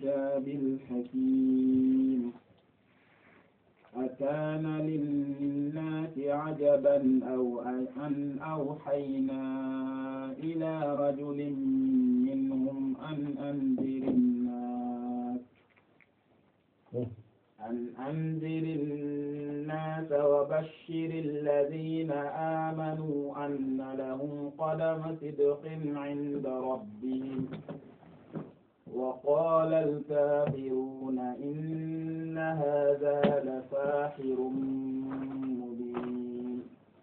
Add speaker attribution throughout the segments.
Speaker 1: الكتاب الحكيم أكان للناس عجبا أو أن أوحينا إلى رجل منهم أن أنذر الناس أن أنذر الناس وبشر الذين آمنوا أن لهم قدم صدق عند ربهم وقال الكافرون إن هذا لساحر مبين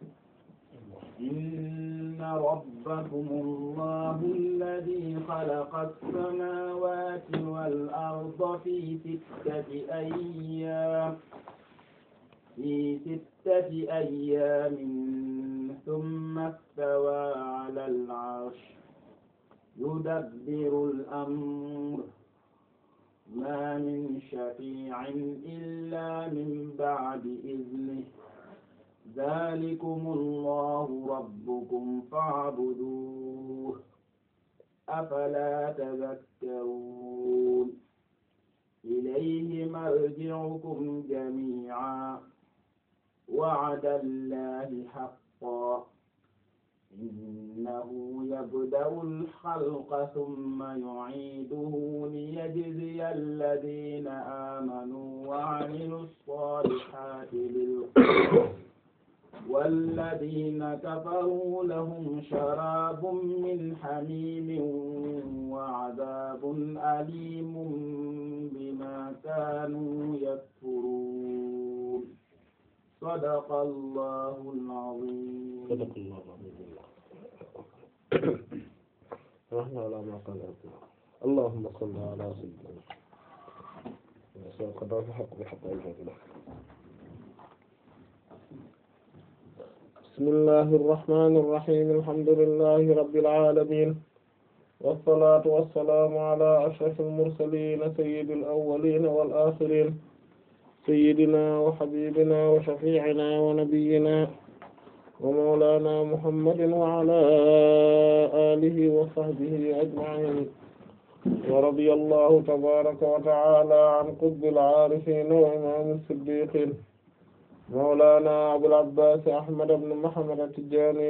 Speaker 1: إن ربكم الله الذي خلق السماوات والأرض في ستة أيام في ستة أيام ثم استوى على العرش يدبر الأمر ما من شفيع إلا من بعد إذنه ذلكم الله ربكم فاعبدوه أفلا تذكرون إليه مرجعكم جميعا وعد الله حقا إنه يبدأ الخلق ثم يعيده ليجزي الذين آمنوا وعملوا الصالحات بالقسط والذين كفروا لهم شراب من حميم وعذاب أليم بما كانوا يكفرون صدق الله العظيم
Speaker 2: صدق الله العظيم نحن على ما قال اللهم صل على سيدنا وقد الحق بحق الفضل بسم الله الرحمن الرحيم الحمد لله رب العالمين والصلاة والسلام على أشرف المرسلين سيد الأولين والآخرين سيدنا وحبيبنا وشفيعنا ونبينا ومولانا محمد وعلى آله وصحبه أجمعين ورضي الله تبارك وتعالى عن قطب العارفين وإمام الصديقين مولانا أبو العباس أحمد بن محمد التجاني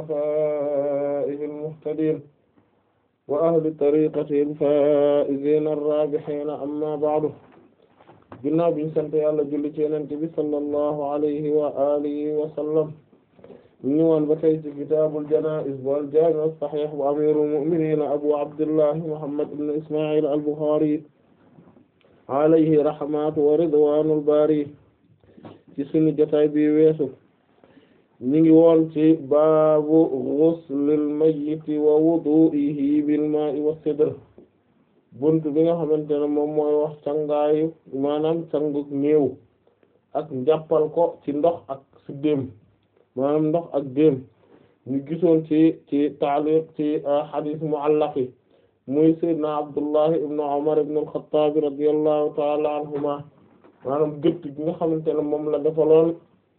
Speaker 2: وخلفائه المهتدين وأهل طريقته الفائزين الرابحين أما بعد ginnaaw biñ sant Yàlla julli ci Yonent bi sallallahu alayhi wa alihi wa sallam ñu woon ba tey ci kitaabul janaa'iz wal jaami' as-sahiih bu amiirul mu'miniin abu abdillahi muhammad ibn isma'il al-Bukhari alayhi rahmatu wa ridwaanul baari ci sunu jotaay bi weesu ñu ngi woon ci baabu ghuslil mayyiti wa wudu'ihi bil maa'i was-sidr bunt bi nga xamante ne moom mooy wax cangaayu maanaam cangu néew ak njàppal ko ci ndox ak ci déem maanaam ndox ak déem ñu gisoon ci ci taaliq ci hadith mu'allaq yi muy sayyidna Abdullah ibn Umar ibn al-Khattab radiyallahu ta'ala anhuma maanaam gëtt gi nga xamante ne moom la defaloon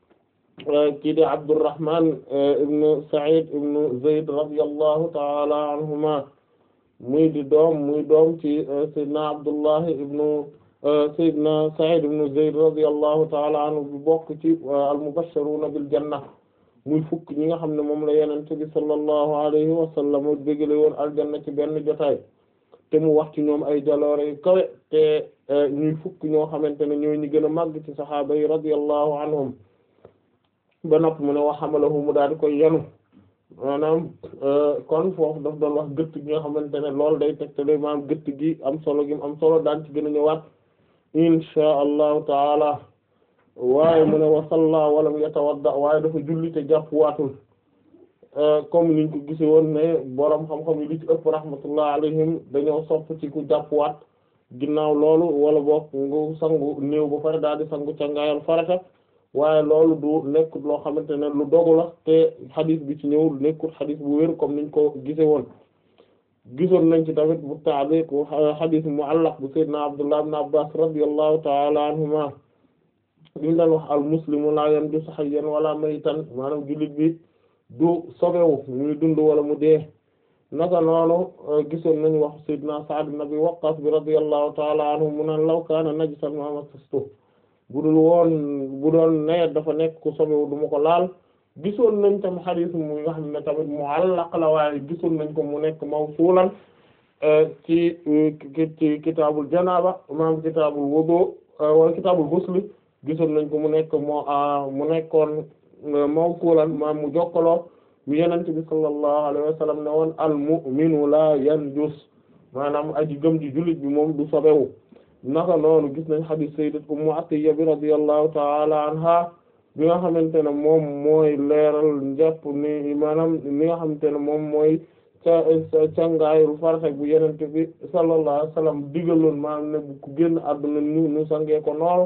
Speaker 2: kii di Abdurrahman ibn Sa'id ibn Zayd radiyallahu ta'ala anhuma muy di doom muy doom ci sayyidna Abdullah ibn sayyidna Sa'id ibn Zayd radiyallahu ta'ala anhu bu bokk ci al-mubashshiruna bil janna muy fukk ñi nga xam ne moom la Yonent bi sallallahu alayhi wa sallam bégale woon aljanna ci benn jotaay te mu wax ci ñoom ay jaloore yu kawe te ñuy fukk ñoo xamante ne ñooy ñi gën a màgg ci saxaaba yi radiyallahu anhum ba nopp mu ne wa hamalahu mu daal di koy yenu maanaam kon foofu daf doon wax gëtt gi nga xamante ne loolu day tegtale maanaam gëtt gi am solo gi am solo daan ci gën a ñëwaat insha allahu taala waaye mu ne wa salla walam yatawadda waaye dafa julli te jàpp waatul comme niñ ko gise woon ne boroom xam-xam yi li ci ëpp rahmatullah alayhim dañoo sopp ci ku jàpp waat ginnaaw loolu wala boog ngu sangu néew ba pare daal di sangu cangaayal farata waaye loolu du nekkut loo xamante ne lu dogu la te xadis bi ci ñëw nekkut xadis bu wér comme niñ ko gise woon gisoon nañ ci tamit bu taaliq xadis mu'allaq bu sayyidina Abdullah ibn Abbas radiyallahu ta'ala anhuma limu daan wax al muslimu la yanjusu hayyan wala maytan maanaam jullit bi du sobewu muy dund wala mu dee naka noonu gisoon nañu wax sayyidina Sa'd ibn Abi Waqqas bi radiyallahu ta'ala anhu mu naan law kaana najsan ma masastu bu dul woon bu doon ne dafa nekk ku sobewu du ma ko laal gisoon nañ tam xadiis mu nga xam ne tamit mu'allaq la waaye gisoon nañ ko mu nekk mawsuulan ci ci kitaabul janaaba maam kitaabul wudu wala kitaabul ghusl gisoon nañ ko mu nekk moo mu nekkoon mawsuulan maam mu jokkaloo mi yenent bi sallallahu alayhi wa sallam ne woon al mu'minu la yanjus maanaam aji gëm ji jullit bi moom du sobewu naka noonu gis nañ hadith sayyidat ummu atiyya bi radiyallahu ta'ala anha bi nga xamante ne moom mooy leeral njàpp ni maanaam ni nga xamante ne moom mooy ca cangaayul farata bu yenente bi sallallahu alayhi wa sallam digaloon maanaam ne bu ku génn àdduna ñu ñu sangee ko noonu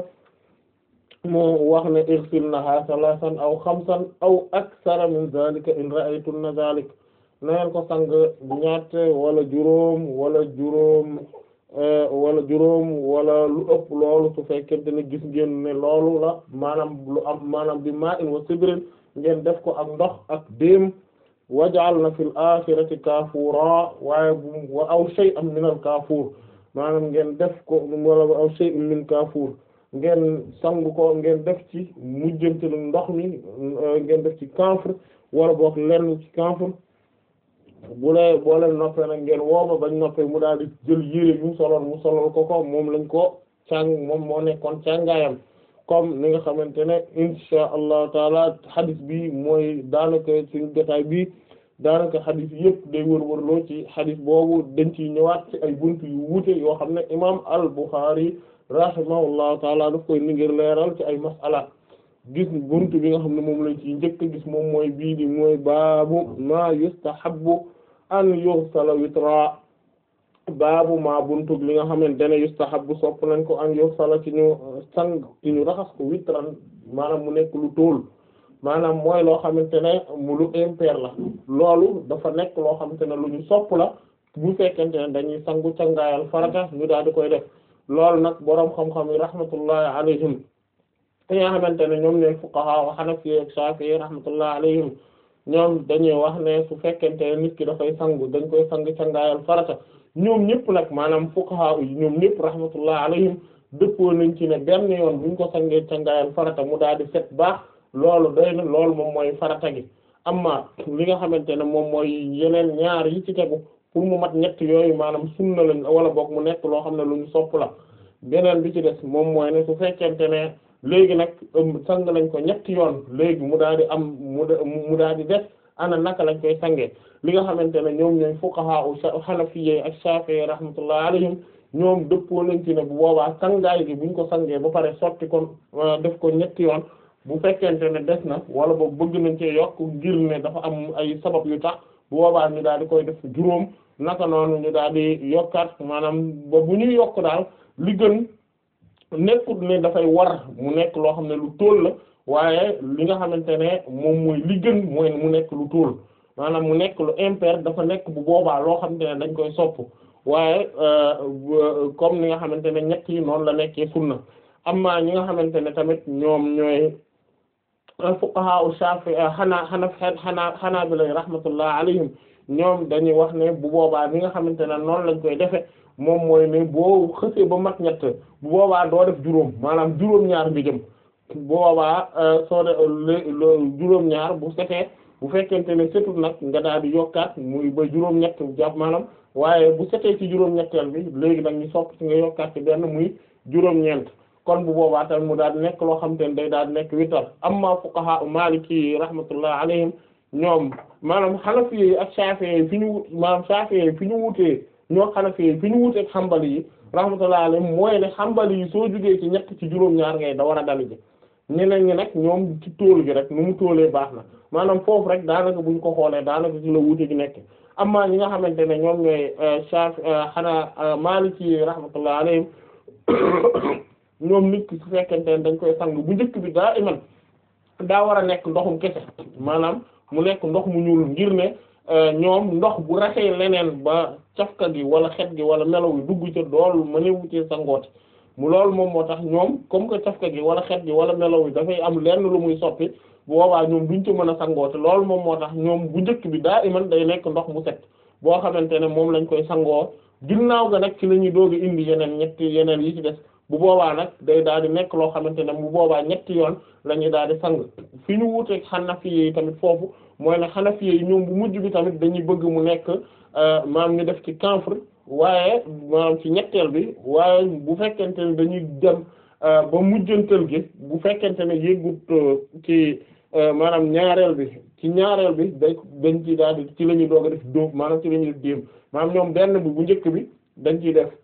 Speaker 2: moo wax ne irsilnaha salasan aw xamsan aw aksara min zalika in ra'aytunna zalik na ngeen ko sang ñatt wala juróom wala juróom wala juróom wala lu ëpp loolu su fekkente ne gis ngeen ne loolu la maanaam lu am maanaam bi ma in wa sibrin ngeen def ko ak ndox ak déem waj'alna fil akhirati kafura waaye bu wa aw shay'an min al kafur maanaam ngeen def ko wala aw shay'un min kafur ngeen sang ko ngeen def ci mujjantal ndox mi ngeen def ci camphre wala boog lenn ci camphre bu lee boo leen noppee nag ngeen wooma bañ noppee mu daal di jël yére bi mu soloon mu solol ko ko moom lañ ko càng moom moo nekkoon càngaayam comme ni nga xamante ne insha allahu taala hadith bi mooy daanaka suñu jotaay bi daanaka hadith yëpp day wër-wërloo ci hadith boobu dañ ciy ñëwaat ci ay buntu yu wuute yoo xam ne imam al-Bukhari rahimahullahu taala daf koy ni ngir leeral ci ay masala gis buntu bi nga xam ne moom lañ ci njëkk gis moom mooy bii di mooy baabu ma yustahabbu an yughsala witra baabu ma buntu li nga xamante ne yustahabbu sopp nañ ko an yughsala ci ñu sang ci ñu raxas ko witran maanaam mu nekk lu tóol maanaam mooy loo xamante ne mu lu impair la loolu dafa nekk loo xamante ne lu ñu sopp la bu fekkente ne dañuy sangu cangaayal farata ñu daal di koy def loolu nag boroom xam-xam yi rahmatullahi alayhim te nga xamante ne ñoom ñooy fuqaha wa hanafi ak shafi'i rahmatullahi alayhim ñoom dañuy wax ne su fekkente ne nit ki dafay sangu dañ koy sang cangaayal farata ñoom ñëpp nag maanaam fuqaha yi ñoom ñëpp rahmatullahi alayhim dëppoo nañ ci ne benn yoon buñ ko sangee cangaayal farata mu daal di set baax loolu doy na loolu moom mooy farata gi amma li nga xamante ne moom mooy yeneen ñaar yi ci tegu pour mu mat ñett yooyu maanaam sunna lañ wala boog mu nekk loo xam ne lu ñu sopp la beneen bi ci des moom mooy ne su fekkente ne léegi nag sang lañ ko ñetti yoon léegi mu daal di am mu mu daal di des ana naka lañ koy sangee li nga xamante ne ñoom ñooy fuqaha u hanafiyye ak shafi'i rahmatullah alayhim ñoom dëppoo nañ ci ne bu boobaa sangaay gi buñ ko sangee ba pare sotti ko def ko ñetti yoon bu fekkente ne des na wala boog bëgg nañ cee yokk ngir ne dafa am ay sabab yu tax bu boobaa ñu daal di koy def juróom naka noonu ñu daal di yokkaat maanaam ba bu ñuy yokk daal li gën nekkut ne dafay war mu nekk loo xam ne lu tóol la waaye li nga xamante ne moom mooy li gën mooy mu nekk lu tóol maanaam mu nekk lu impair dafa nekk bu boobaa loo xamante ne dañ koy sopp waaye comme ni nga xamante ne ñett yi noonu la nekkee sunna amma ñi nga xamante ne tamit ñoom ñooy fuqaha u Shafi'i xanaa xana xanaa xanaa bi lay rahmatullah alayhim ñoom dañuy wax ne bu boobaa li nga xamante ne noonu lañ koy defe moom mooy ne boo xësee ba mat ñett bu boobaa doo def juróom maanaam juróom-ñaar bi jëm bu boobaa soo de juróom-ñaar bu setee bu fekkente ne setut nag nga daal di yokkaat muy ba juróom-ñett jàpp maanaam waaye bu setee ci juróom-ñetteel bi léegi nag ñu sopp ci nga yokkaat ci benn muy juróom-ñeent kon bu boobaa tamit mu daal di nekk loo xam te ne day daal di nekk witar amma fuqaha maliki rahmatullah alayhim ñoom maanaam xanafi yi ak shafi'i yi fi ñu wut maanaam shafi'i yi fi ñu wutee ñoo xanafi yi fi ñu wutee ak xambali yi rahmatullah alayhim mooy ne xambali yi soo jugee ci ñett ci juróom-ñaar ngay da war a dali ji ñeneen ñi nag ñoom ci tóol gi rek nu mu tóolee baax na maanaam foofu rek daanaka buñ ko xoolee daanaka ci la wuute gi nekk amma ñi nga xamante ne ñoom ñooy shafi xanaa maliki yi rahmatullah alayhim ñoom nit ki su fekkente ne dañ koy sang bu njëkk bi daa iman daa war a nekk ndoxum kese maanaam mu nekk ndox mu ñuul ngir ne ñoom ndox bu raxee leneen ba cafka gi wala xet gi wala melaw yi dugg ca dool mëne wutee sangooti mu loolu moom moo tax ñoom comme que cafka gi wala xet gi wala melaw yi dafay am lenn lu muy soppi bu boobaa ñoom duñ ci mën a sangoote loolu moom moo tax ñoom bu njëkk bi daa iman day nekk ndox mu set boo xamante ne moom lañ koy sangoo ginnaaw ga nag ci la ñuy doog a indi yeneen ñetti yeneen yi ci des bu boobaa nag day daal di nekk loo xamante ne bu boobaa ñetti yoon la ñuy daal di sang fi ñu wuuteeg xanafi yi tamit foofu mooy ne xanafi yi ñoom bu mujj bi tamit dañuy bëgg mu nekk maam ñu def ci camphre waaye maanaam ci ñetteel bi waaye bu fekkente ne dañuy dem ba mujjantal gi bu fekkente ne yëggut ci maanaam ñaareel bi ci ñaareel bi day dañ ci daal di ci la ñuy doog a def dóob maanaam ci la ñuy def déem maanaam ñoom benn bi bu njëkk bi dañ ciy def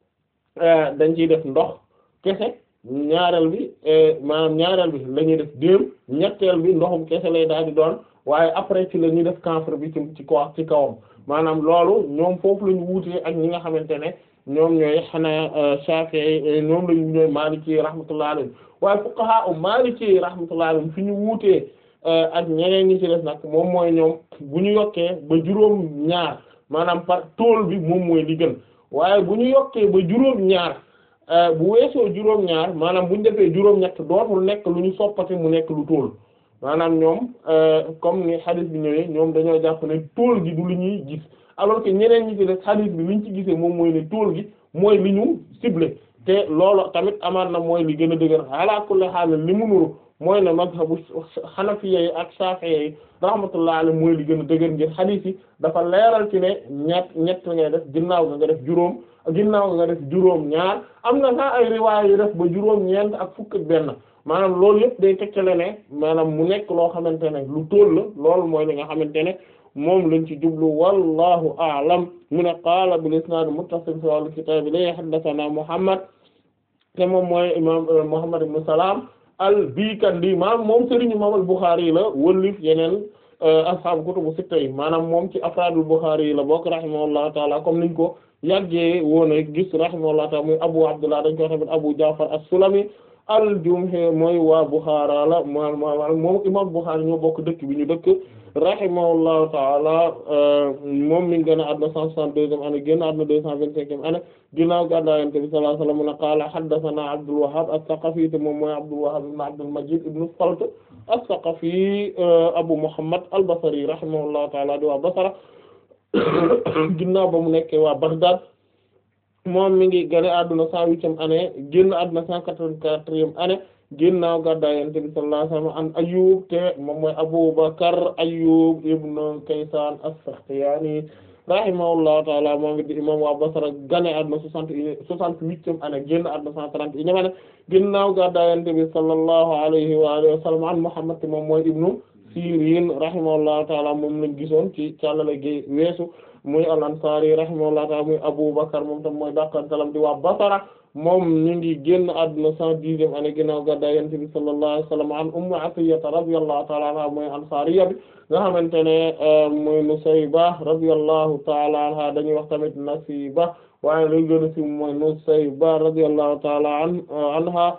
Speaker 2: dañ ciy def ndox kese ñaareel bi maanaam ñaareel bi la ñuy def déem ñetteel bi ndoxum kese lay daal di doon waaye après ci la ñuy def camphre bi ci ci kaw ci kawam maanaam loolu ñoom foofu la ñu wuutee ak ñi nga xamante ne ñoom ñooy xanaa Shafi'i ñoom la ñu ñooy Maliki rahmatullah alayhi waaye fuqaha u Maliki rahmatullah alayhi fi ñu wuutee ak ñeneen ñi ci def nag moom mooy ñoom bu ñu yokkee ba juróom ñaar maanaam par tool bi moom mooy li gën waaye bu ñu yokkee ba juróom ñaar bu weesoo juróom ñaar maanaam bu ñu defee juróom ñett dootul nekk lu ñu soppati mu nekk lu tool maanaam ñoom comme ni hadith bi ñëwee ñoom dañoo jàpp ne tool gi du lu ñuy gis alors que ñeneen ñi ci def hadith bi liñ ci gisee moom mooy ne tool gi mooy li ñu ciblé te loolu tamit amaat na mooy li gën a dëgër ala kulli haal li mu nuru mooy ne mazhabu xanafiya yi ak shafi'i yi rahmatullah alayhi mooy li gën a dëgër ngir hadith yi dafa leeral ci ne ñett ñett ngay def ginnaaw ga nga def juróom ginnaaw ga nga def juróom ñaar am na sax ay riwaay yu def ba juróom ñeent ak fukk ak benn maanaam loolu yëpp day tekkale ne maanaam mu nekk loo xamante ne lu tóol la loolu mooy li nga xamante ne moom lañ ci jublu wallahu a'lam mu ne qaala bil isnaad muttasil fi al kitaab li haddathana Muhammad te moom mooy imam Muhammad ibn Salam al-Bikandi maanaam moom sëriñ imam al-Bukhari la wëllif yeneen ashaabu kutubu sitta yi maanaam moom ci afraadul Bukhari yi la bokk rahimahullahu taala comme niñ ko yàggee woon a gis rahimahullahu taala muy Abu Abdullah dañ ko tamit Abu Ja'far as-Sulami al-Jumahi mooy waa Bukhara la moom moom imam Bukhari ñoo bokk dëkk bi ñu dëkk rahimahullahu taala moom mi ngi gën a àdduna cent soixante-deuxième année génn àdduna deux cent vingt-cinquième année ginnaaw gàddaay Yonent bi sallallahu alayhi wa sallam mu ne qaala haddathana Abdul Wahhab as-Saqafi te moom mooy Abdul Wahhab ibn Abdul Majid ibn Salt as-Saqafi Abu Muhammad al-Basri rahimahullahu taala di waa Basra ginnaaw ba mu nekkee waa Baghdad moom mi ngi gane àdduna cent huitième année génn àdduna cent quatre-vingt-quatrième année ginnaaw gàddaay Yonent bi sallallahu alayhi wa sallam an Ayyub te moom mooy Abu Bakr Ayyub ibn Kaysan as-Sakhtiyani rahimahullahu ta'ala moom it di imam waa Basra gane àdduna soixante et soixante-huitième année génn àdduna cent trente et unième année ginnaaw gàddaay Yonent bi sallallahu alayhi wa alihi wa sallam an Muhammad te moom mooy ibnu Sirin rahimahullahu ta'ala moom lañ gisoon ci càllale gi weesu muy al-Ansari rahimahullahu ta'ala muy Abu Bakr moom tam mooy dàqantalam di waa Basra moom ñu ngi génn àdduna cent dixième année ginnaaw gàddaay Yonent bi sallallahu alayhi wa sallam an Ummu Atiyya radiyallahu ta'ala anha mooy Ansariya bi nga xamante ne mooy Nusayba radiyallahu ta'ala anha dañuy wax tamit Nasiba waaye lu gën a siiw mooy Nusayba radiyallahu ta'ala anha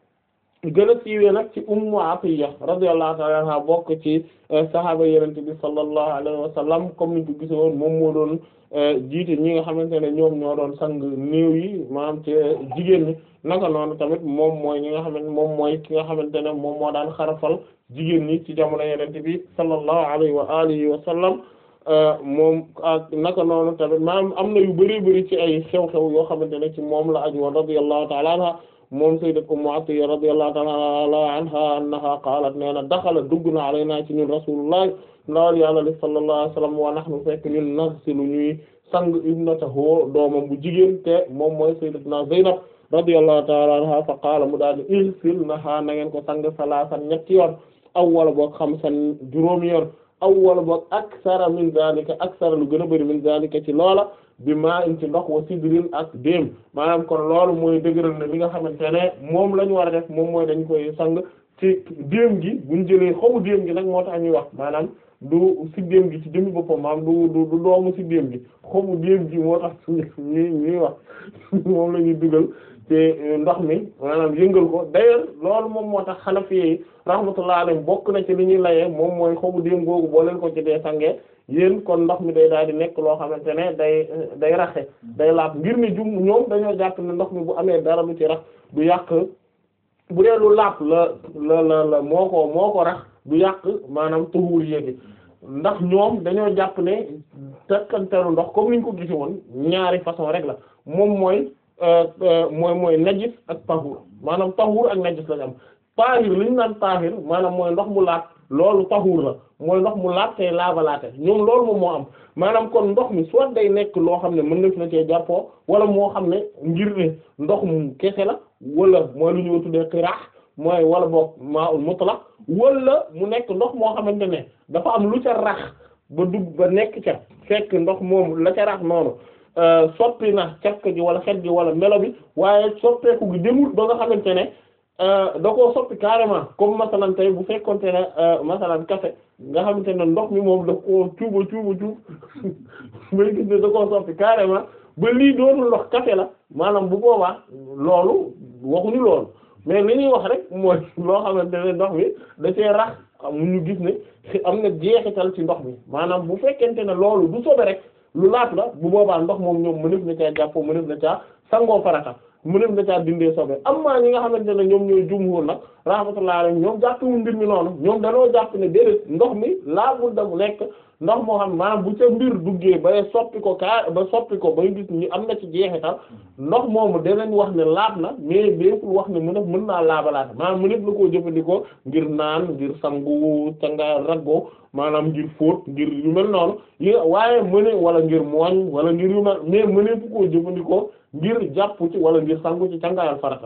Speaker 2: gën a siiwee nag ci Ummu Atiyya radiyallahu ta'ala anha bokk ci sahaaba Yonent bi sallallahu alayhi wa sallam comme niñ ko gisoon moom moo doon jiite ñi nga xamante ne ñoom ñoo doon sang néew yi maanaam ci jigéen ñi naka noonu tamit moom mooy ñi nga xamante moom mooy ki nga xamante ne moom moo daan xarafal jigéen ñi ci jamono Yonent bi sallallahu alayhi wa alihi wa sallam moom ak naka noonu tamit maanaam am na yu bari bari ci ay xew-xew yoo xamante ne ci moom la aju woon radiyallahu ta'ala anha moom sayyidat Ummu Atiyya radiyallahu ta'ala anha annaha qaalat nee na daxala dugg na alaynaa ci ñun rasulullah ndawal yàlla li sallallahu alayhi wa sallam wa nahnu fekk ñun nagsilu ñuy sang ibnatahu doomam bu jigéen te moom mooy sayyidatuna Zaynab radiyallahu ta'ala anha fa qaala mu daal di igsilnaha na ngeen ko sang salaasan ñetti yoon aw wala boog xamsan juróomi yoon aw wala boog aksara min zalika aksara lu gën a bari min zalika ci loola bi maa in ci ndox wa sidrin ak déem maanaam kon loolu mooy dëgëral ne li nga xamante ne moom la ñu war a def moom mooy dañ koy sang ci déem gi buñ jëlee xobu déem gi nag moo tax ñuy wax maanaam du siddéem gi ci jëmmi boppam maanaam du du du doomu siddéem gi xobu déem gi moo tax ñuy ñuy wax moom la ñuy dugal te ndox mi maanaam yëngal ko d'ailleurs loolu moom moo tax Hanafi yi rahmatullah alayhim bokk na ci li ñuy layee moom mooy xobu déem googu boo leen ko ci dee sangee yéen kon ndox mi day daal di nekk loo xamante ne day day raxe day laab ngir ne jum ñoom dañoo jàpp ne ndox mi bu amee dara lu ci rax du yàq bu dee lu laab la la la la moo ko moo ko rax du yàq maanaam tuhuur yéegi ndax ñoom dañoo jàpp ne takkanteelu ndox comme niñ ko gisi woon ñaari façon rek la moom mooy mooy mooy najis ak tahur maanaam tahur ak najis lañ am tahir li ñu naan tahir maanaam mooy ndox mu laat loolu tahur la mooy ndox mu laat tey laabalaate ñoom loolu moom moo am maanaam kon ndox mi soit day nekk loo xam ne mën na fi na cee jàppoo wala moo xam ne ngir ne ndox mu kese la wala mooy lu ñu tuddee xiraax mooy wala boog maa ul mutlaq wala mu nekk ndox moo xamante ne dafa am lu ca rax ba dugg ba nekk ca fekk ndox moom la ca rax noonu soppi na cafka gi wala xet gi wala melo bi waaye soppeeku gi demul ba nga xamante ne da koo soppi carrément comme masalan tey bu fekkonte ne masalan café nga xamante ne ndox mi moom daf koo cuuba cuuba cuub may gis ne da koo soppi carrément ba lii doonul ndox café la maanaam bu boobaa loolu waxuñu loolu mais li ñuy wax rek mooy loo xamante ne ndox mi da cee rax mu ñu gis ne am na jeexital ci ndox mi maanaam bu fekkente ne loolu du sobe rek lu laat la bu boobaa ndox moom ñoom mënef na caa jàppoo mënef na caa sangoo farata mënef na caa dindee sobe amma ñi nga xamante ne ñoom ñooy jumhur nag rahmatullah alayhi ñoom jàppewul mbir mi noonu ñoom dañoo jàpp ne déedéet ndox mi laabul da mu nekk ndox moo xam maanaam bu ca mbir duggee ba soppi ko kaa ba soppi ko ba gis ni am na ci jeexital ndox moomu danañ wax ne laab na mais béppul wax ne mën a mën naa laabalaata maanaam mënef na koo jëfandikoo ngir naan ngir sangu canga raggoo maanaam ngir fóot ngir yu mel noonu yi waaye mëne wala ngir mooñ wala ngir yu mel mais mënefu koo jëfandikoo ngir jàpp ci wala ngir sangu ci cangaayal farata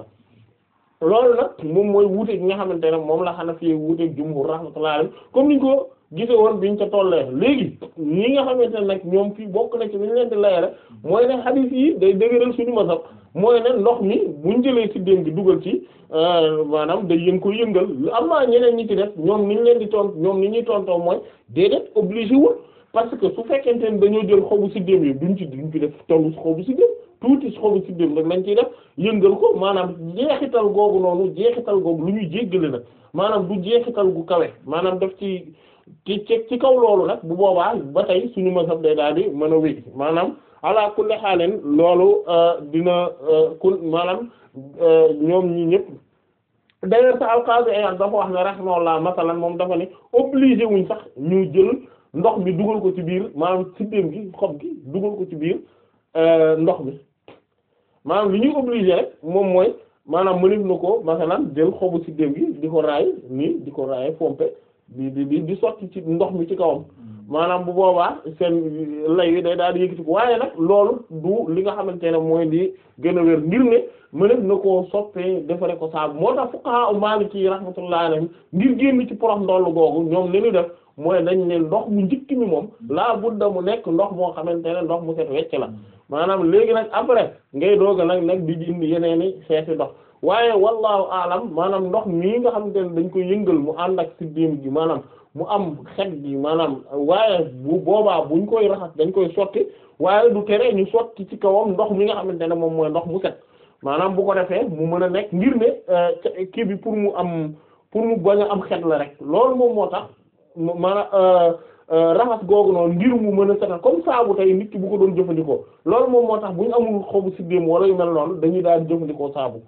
Speaker 2: loolu nag moom mooy wuute gi nga xamante ne moom la Hanafi wuuteeg jumhur rahmatullahi alayhi comme niñ ko gise woon biñ ca tollee léegi ñi nga xamante ne nag ñoom fii bokk na ci li ñu leen di layale mooy ne hadith yi day dëgëral suñu mazhab mooy ne ndox mi buñ jëlee ci dénk gi dugal ci maanaam day yëng ko yëngal am na ñeneen ñi ci def ñoom ni ñu leen di tont ñoom ni ñuy tontoo mooy déedéet obligé wul parce que su fekkente ne dañoo jël xobu si déem yi duñ ci duñ ci def tollu xobu si déem tuuti xobu si déem rek lañ ciy def yëngal ko maanaam jeexital googu noonu jeexital googu lu ñuy jéggale nag maanaam du jeexital gu kawe maanaam daf ci ci ci kaw loolu nag bu boobaa ba tey suñu mazhab day daal di mën a wéy maanaam ala kulli xaaleen loolu dina kun maanaam ñoom ñi ñëpp d'ailleurs sa al-Qadi Iyad dafa wax ne rahimahullah masalan moom dafa ne obligé wuñ sax ñu jël ndox mi dugal ko ci biir maanaam siddéem gi xob gi dugal ko ci biir ndox mi maanaam li ñuy obligé rek moom mooy maanaam mënif na ko masalan jël xobu siddéem gi di ko raay nii di ko raay pompe di di di sotti ci ndox mi ci kawam maanaam bu boobaa seen lay wi day daal di yëkkati ko waaye nag loolu du li nga xamante ne mooy di gën a wér ngir ne mënef na koo soppee defare ko saabu moo tax fuqaha Maliki rahmatullahi alayhim ngir génn ci porox ndollu googu ñoom li ñu def mooy dañ ne ndox mu njëkk mi moom laa budda mu nekk ndox moo xamante ne ndox mu set wecc la maanaam léegi nag après ngay dooga nag nag di indi yeneeni xeeti ndox waaye wallahu alam maanaam ndox mii nga xamante ne dañ koy yëngal mu ànd ak siddéem gi maanaam mu am xet gi maanaam waaye bu boobaa buñ koy raxas dañ koy sotti waaye du tere ñu sotti ci kawam ndox mi nga xamante ne moom mooy ndox mu set maanaam bu ko defee mu mën a nekk ngir ne kii bi pour mu am pour mu bañ a am xet la rek loolu moom moo tax maanaam raxas googu noonu ngir mu mën a setal comme saabu tey nit ki bu ko doon jëfandikoo loolu moom moo tax bu ñu amul xobu siddéem wala yu mel noonu dañuy daal jëfandikoo saabu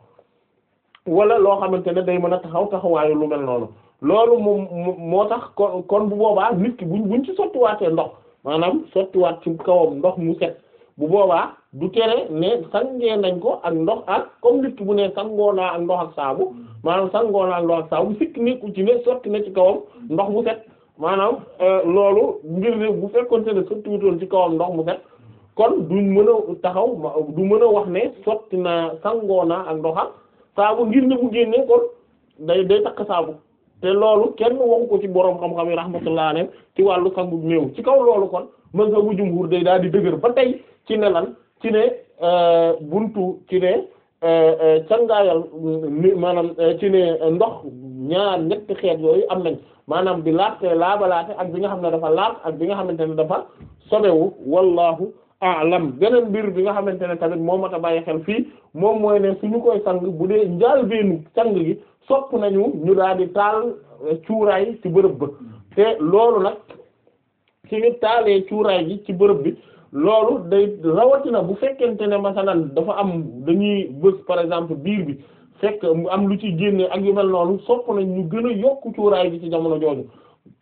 Speaker 2: wala loo xamante ne day mën a taxaw taxawaayu lu mel noonu loolu moom moo tax kon kon bu boobaa nit ki buñ buñ ci sottiwaatee ndox maanaam sottiwaat ci kawam ndox mu set bu boobaa du tere ne sangee nañ ko ak ndox ak comme nit ki bu ne sangoo naa ak ndox ak saabu maanaam sangoo naa ak ndox ak saabu sikk nekku ci ne sotti na ci kawam ndox mu set maanaam loolu ngir ne bu fekkonte ne sotti wutoon ci kawam ndox mu set kon duñ mën a taxaw du mën a wax ne sotti naa sangoo naa ak ndox ak saabu ngir ne bu génnee kon day day takk saabu te loolu kenn waxu ko ci boroom xam-xam yi rahmatullah alayhi ci wàllu sangu néew ci kaw loolu kon mazhabu jumhur day daal di dëgër ba tey ci ne lan ci ne buntu ci ne cangaayal maanaam ci ne ndox ñaar ñetti xeet yooyu am nañ maanaam bi laate laabalaate ak bi nga xam ne dafa laat ak bi nga xamante ne dafa sobewu wallahu a'lam beneen mbir bi nga xamante ne tamit moo mat a bàyyi xel fii moom mooy ne suñu koy sang bu dee njaal beenu sang gi sopp nañu ñu daal di taal cuuraay ci bërëb ba te loolu nag ci ñu taalee cuuraay gi ci bërëb bi loolu day rawatina bu fekkente ne masalan dafa am dañuy bës par exemple biir bi fekk mu am lu ci génne ak yu mel noonu sopp nañ ñu gën a yokk cuuraay gi ci jamono jooju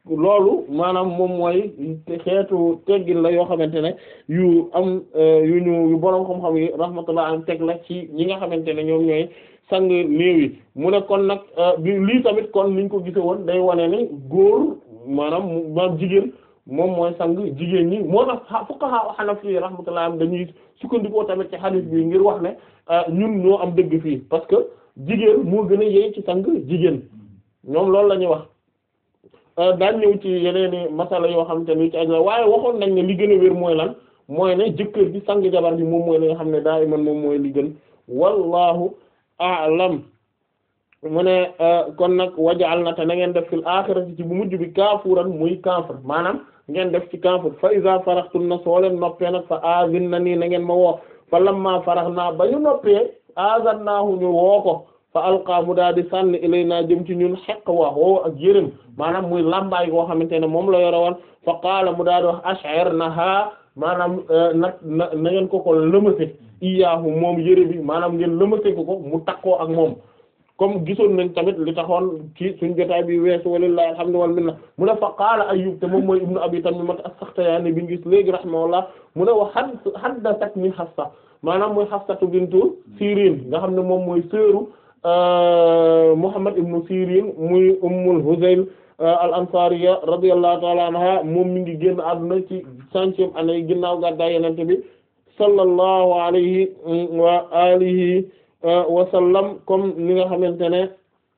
Speaker 2: loolu maanaam moom mooy xeetu teggin la yoo xamante ne yu am yu ñu yu boroom xam-xam yi rahmatullah am teg la ci ñi nga xamante ne ñoom ñooy sang néew yi mu ne kon nag bi lii tamit kon niñ ko gise woon day wane ni góor maanaam maanaam jigéen moom mooy sang jigéen ñi moo tax fuqaha hanafi rahmatullah am dañuy sukkandikoo tamit ci hadith bi ngir wax ne ñun ñoo am dëgg fii parce que jigéen moo gën a yey ci sang jigéen ñoom loolu la ñuy wax daan ñëw ci yeneeni masala yoo xam te ni ci aj la waaye waxoon nañ ne li gën a wér mooy lan mooy ne jëkkër bi sang jabar bi moom mooy li nga xam ne daa iman moom mooy li gën wallahu a'lam mu ne kon nag wajal na te na ngeen def fil aaxirati ci bu mujj bi kaafuran muy kaafir maanaam ngeen def ci kaafir fa iza faraxtun na soo leen noppee nag fa azin na nii na ngeen ma woo fa lamma farax naa ba ñu noppee azan naahu ñu woo ko fa alqa mu daal di sànni ilay naa jëm ci ñun xeq wa woow ak yërëm maanaam muy lambaay goo xamante ne moom la yore woon fa qaala mu daal di wax ash'ir naha maanaam nag na na ngeen ko ko lëmase iyaahu moom yëre bi maanaam ngeen lëmase ko ko mu takkoo ak moom comme gisoon nañ tamit li taxoon ci suñ jotaay bi weesu walillahi alhamdu wal minna mu ne fa qaala Ayyub te moom mooy ibnu Abi Tamimat as-Saxtiyaani bi ñu gis léegi rahimahullah mu ne wa haddathatni Hafsa maanaam mooy Hafsatu bintu Sirin nga xam ne moom mooy sœuru Muhammad ibnu Sirin muy Ummul Huzayl al-Ansariya radiyallahu ta'ala anha moom mi ngi génn àdduna ci centième année ginnaaw gàddaay Yonent bi sallallahu alayhi wa alihi wasallam comme ni nga xamante ne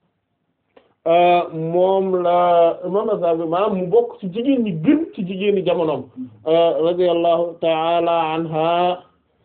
Speaker 2: moom la imam Azhabi maanaam mu bokk ci jigéen ñi gën ci jigéen ñi jamonoom radiyallahu ta'ala anha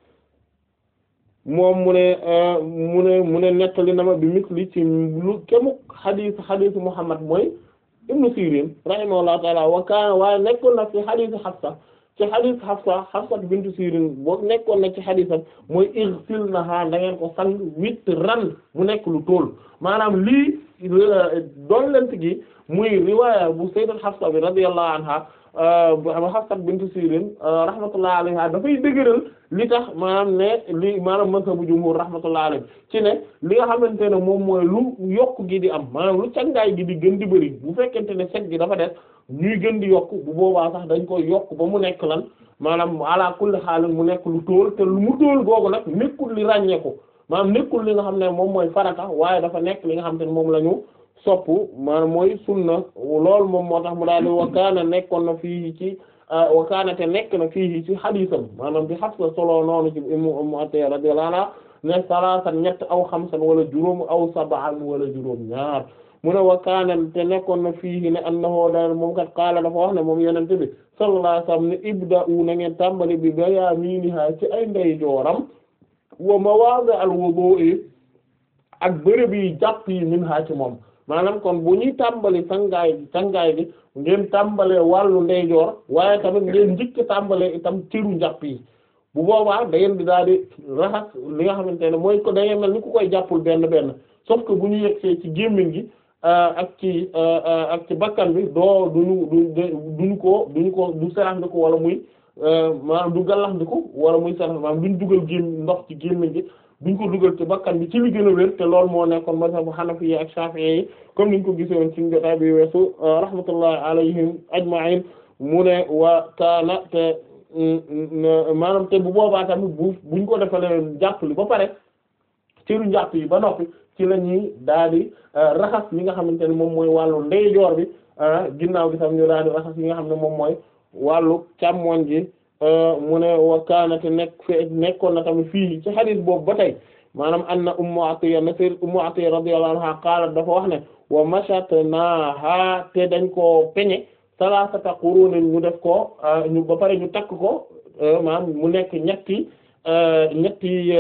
Speaker 2: moom mu ne mu ne mu ne nettali na ma bi misli ci lu kemuk xadiis xadiis Muhammad mooy ibnu Sirin rahimahullahu ta'ala wa kaana waaye nekkoon na fi xadiis Hafsa ci xadis Hafsa Hafsa bintu Sirin boo nekkoon na ci xadisam mooy igsilnaha da ngeen ko sang witran mu nekk lu tool maanaam lii doon lent gi muy riwaaya bu sayyidat Hafsa bi radiyallahu anha Hafsa bintu Sirin rahmatullahi alayha dafay dëgëral li tax maanaam ne li maanaam mazhabu jumhur rahmatullahi alayhi ci ne li nga xamante ne moom mooy lu yokk gi di am maanaam lu cangaay gi di gën di bëri bu fekkente ne set gi dafa des ñuy gën di yokk bu boobaa sax dañ koy yokk ba mu nekk lan maanaam ala kulli xaalin mu nekk lu tóol te lu mu tóol googu nag nekkul li ràññeeku maanaam nekkul li nga xam ne moom mooy farata waaye dafa nekk li nga xam te ne moom la ñu sopp maanaam mooy sunna loolu moom moo tax mu daal di wakaana nekkoon na fii ci wakaana te nekk na fii ci xadiisam maanaam bi Hafsa solo noonu ci Ummu Atiyya radiyallahu anha ne salaasan ñett aw xamsan wala juróom aw sab'an wala juróom ñaar mu ne wakaana te nekkoon na fii ne annahu daal moom kat qaala dafa wax ne moom yonent bi sallallahu alayhi wasallam ne ibda'u na ngeen tàmbali bi bayaaminiha ci ay ndeyjooram wa mawaadi al-wudu'i ak bërëb yi jàpp yi minha ci moom maanaam kon bu ñuy tàmbali sangaay bi sangaay bi ngeen tàmbalee wàllu ndeyjoor waaye tamit ngeen njëkk tàmbalee itam cëru njàpp yi bu boobaa da ngeen di daal di raxas li nga xamante ne mooy ko da ngeen mel ni ku koy jàppul benn benn sauf que bu ñu yegsee ci gémmiñ gi ak ci ak ci bakkan bi doo duñu du duñu ko duñu ko du serax ndi ko wala muy maanaam du gallax ndi ko wala muy serax maanaam duñ dugal gém ndox ci gémmiñ gi duñ ko dugal ci bakkan bi ci li gën a wér te loolu moo nekkoon mazhabu Hanafi yi ak Shafi'i yi comme niñ ko gisoon ci jotaay bi weesu rahmatullahi alayhim ajma'in mu ne wa kaana te maanaam te bu boobaa tamit bu buñ ko defalee jàpp li ba pare cëru njàpp yi ba noppi ci la ñuy daal di raxas li nga xamante ne moom mooy wàllu ndeyjoor bi ginnaaw gi tam ñu daal di raxas yi nga xam ne moom mooy wàllu càmmoñ gi mu ne wa kaanate nekk fe nekkoon na tamit fii ci hadith boobu ba tey maanaam anna ummu atiya na sayyid ummu atiya radiyallahu anha qaalat dafa wax ne wa mashatnaha te dañ koo peñe salasata qurunin ñu def ko ñu ba pare ñu takk ko maanaam mu nekk ñetti ñetti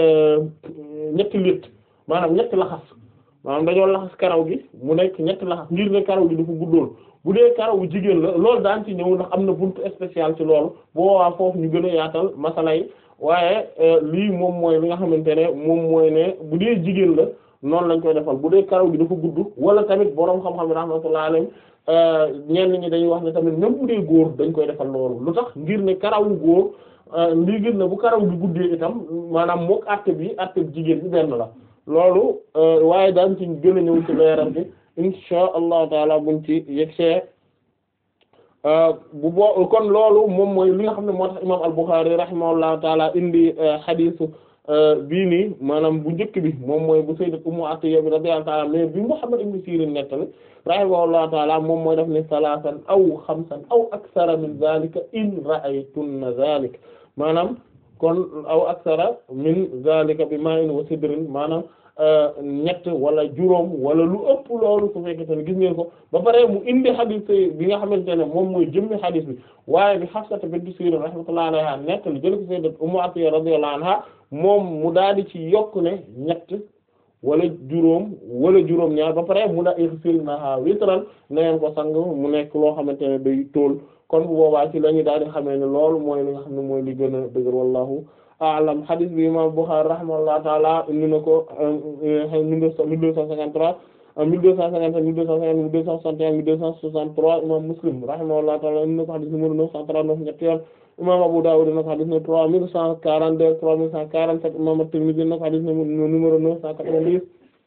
Speaker 2: ñetti lit maanaam ñetti laxas maanaam dañoo laxas karaw gi mu nekk ñetti laxas ngir ne karaw gi dafa guddoon bu dee karaw bu jigéen la loolu daan ci ñëw ndax am na buntu spécial ci loolu boo waa foofu ñu gën a yaatal masala yi waaye lii moom mooy li nga xamante ne moom mooy ne bu dee jigéen la noonu lañ koy defal bu dee karaw gi dafa gudd wala tamit boroom xam-xam yi rahmatullahi alayhim ñenn ñi dañuy wax ne tamit même bu dee góor dañ koy defal loolu lu tax ngir ne karawu góor lii gën na bu karaw gi guddee itam maanaam mook àtte bi àtte jigéen bi benn la loolu waaye daan ci gën a ñëw ci leeral bi insha allahu taala buñ ci yegsee bu boo kon loolu moom mooy li nga xam ne moo tax imam al-Bukhari rahimahullahu taala indi xadiisu bii nii maanaam bu njëkk bi moom mooy bu sayyidat Ummu Atiyya bi radiyallahu ta'ala mais bi Muhammad ibn Sirin nettali rahimahullahu ta'ala moom mooy def ne salaasan aw xamsan aw aksara min zalika in ra'aytunna zalika maanaam kon aw aksara min zalika bi ma'in wa sidrin maanaam ñett wala juróom wala lu ëpp loolu su fekkee ne gis ngeen ko ba pare mu indi xadis bi nga xamante ne moom mooy jëmmi xadis bi waaye bi Hafsa bint Sirin rahmatullahi alayha nekk li jël ko sayyidat Ummu Atiyya radiyallahu anha moom mu daal di ci yokk ne ñett wala juróom wala juróom ñaar ba pare mu daa irsilnaha witran na ngeen ko sang mu nekk loo xamante ne day tool kon bu boobaa ci la ñu daal di xamee ne loolu mooy li nga xam ne mooy li gën a dëgër wallahu a'lam hadith bi imam Bukhari rahimahullahu ta'ala indi na ko mille deux cent cinquante-trois mille deux cent cinquante mille deux cent cinquante mille deux cent soixante et un mille deux cent soixante-trois imam Muslim rahimahullahu ta'ala indi na ko hadith numéro neuf cent trente-neuf ñetti yoon imam Abu Dawud indi na ko hadith numéro trois mille cent quarante-deux trois mille cent quarante-sept imam At-Tirmidhi indi na ko hadith numéro neuf cent quatre-vingt-dix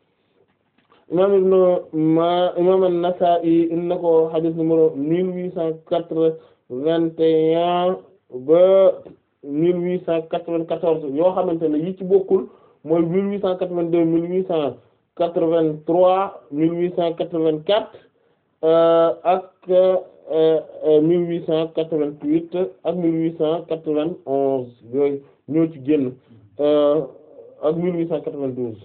Speaker 2: imam Ibn ma imam An-Nasa'i indi na ko hadith numéro mille huit cent quatre-vingt et un ba mille huit cent quatre-vingt-quatorze yoo xamante ne yi ci bokkul mooy mille huit cent quatre-vingt-deux mille huit cent quatre-vingt-trois mille huit cent quatre-vingt-quatre ak mille huit cent quatre-vingt-huit ak mille huit cent quatre-vingt-onze yooyu ñoo ci génn ak mille huit cent quatre-vingt-douze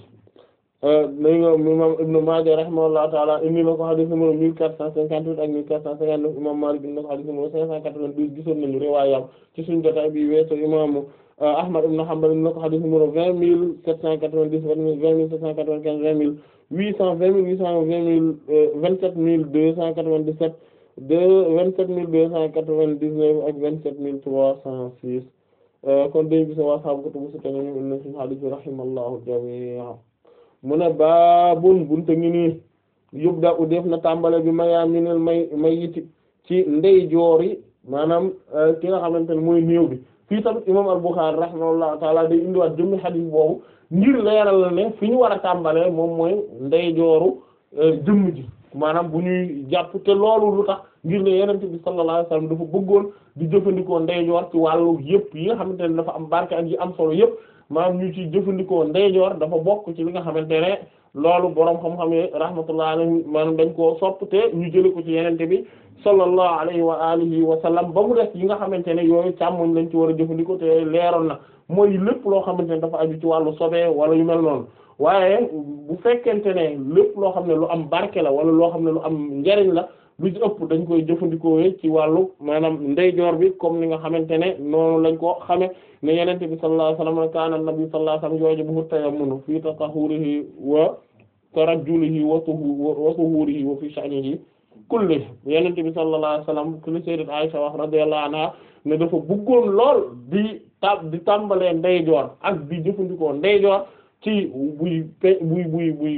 Speaker 2: dañ nga imam Ibn Maaja rahimahullahu ta'ala indi na ko hadith numéro mille quatre cent cinquante-huit ak mille quatre cent cinquante-neuf imam Maalik indi na ko hadith numéro cinq cent quatre-vingt-douze gisoon nañu riwaayam ci suñu jotaay bi weesu imam Ahmad ibn Hanbal indi na ko hadith numéro vingt mille sept cent quatre-vingt-dix vingt mille sept cent quatre-vingt-quinze vingt mille huit cent vingt mille huit cent vingt mille vingt-sept mille deux cent quatre-vingt-dix-sept deux vingt-sept mille deux cent quatre-vingt-dix-neuf ak vingt-sept mille trois cent six kon dañu gis waa sahaabu kutubu sitta ñu indi na suñu hadith bi rahimallahu jamii'an mu ne baabun bunte ngi nii yubda u def na tàmbale bi mayaa minel may may yiti ci ndey joor yi maanaam ki nga xamante ne mooy néew bi fii tamit imam al-Bukhari rahimahullahu taala day indiwaat jëmmi xadiis boobu ngir leeral la ne fi ñu war a tàmbalee moom mooy ndey jooru jëmm ji maanaam bu ñuy jàpp te loolu lu tax ngir ne yenente bi sallallahu alayhi wasallam dafa bëggoon di jëfandikoo ndey joor ci wàllu yëpp yi nga xamante ne dafa am barke ak yi am solo yëpp maanaam ñu ci jëfandikoo ndeyjoor dafa bokk ci li nga xamante ne loolu boroom xam-xam yi rahmatullah alayhi maanaam dañ koo sopp te ñu jële ko ci yenente bi sallallahu alayhi wa alihi wa sallam ba mu def yi nga xamante ne yooyu càmmoñ lañ ci war a jëfandikoo te leeroon na mooy lépp loo xamante ne dafa aju ci wàllu sobee wala yu mel noonu waaye bu fekkente ne lépp loo xam ne lu am barke la wala loo xam ne lu am njariñ la lu ci ëpp dañ koy jëfandikoo ci wàllu maanaam ndeyjoor bi comme ni nga xamante ne noonu lañ ko xame ne yenente bi sallallahu alayhi wasallam kaana nabi sallallahu alayhi wasallam yujibuhu tayammunu fi tatahhurihi wa tarajjulihi wa tuhurihi wa fi sha'nihi kulli yenente bi sallallahu alayhi wasallam kulli sayyidat Aisha wax radiyallahu anha ne dafa bëggoon lool di tab di tàmbalee ndeyjoor ak di jëfandikoo ndeyjoor ci buy pe buy buy buy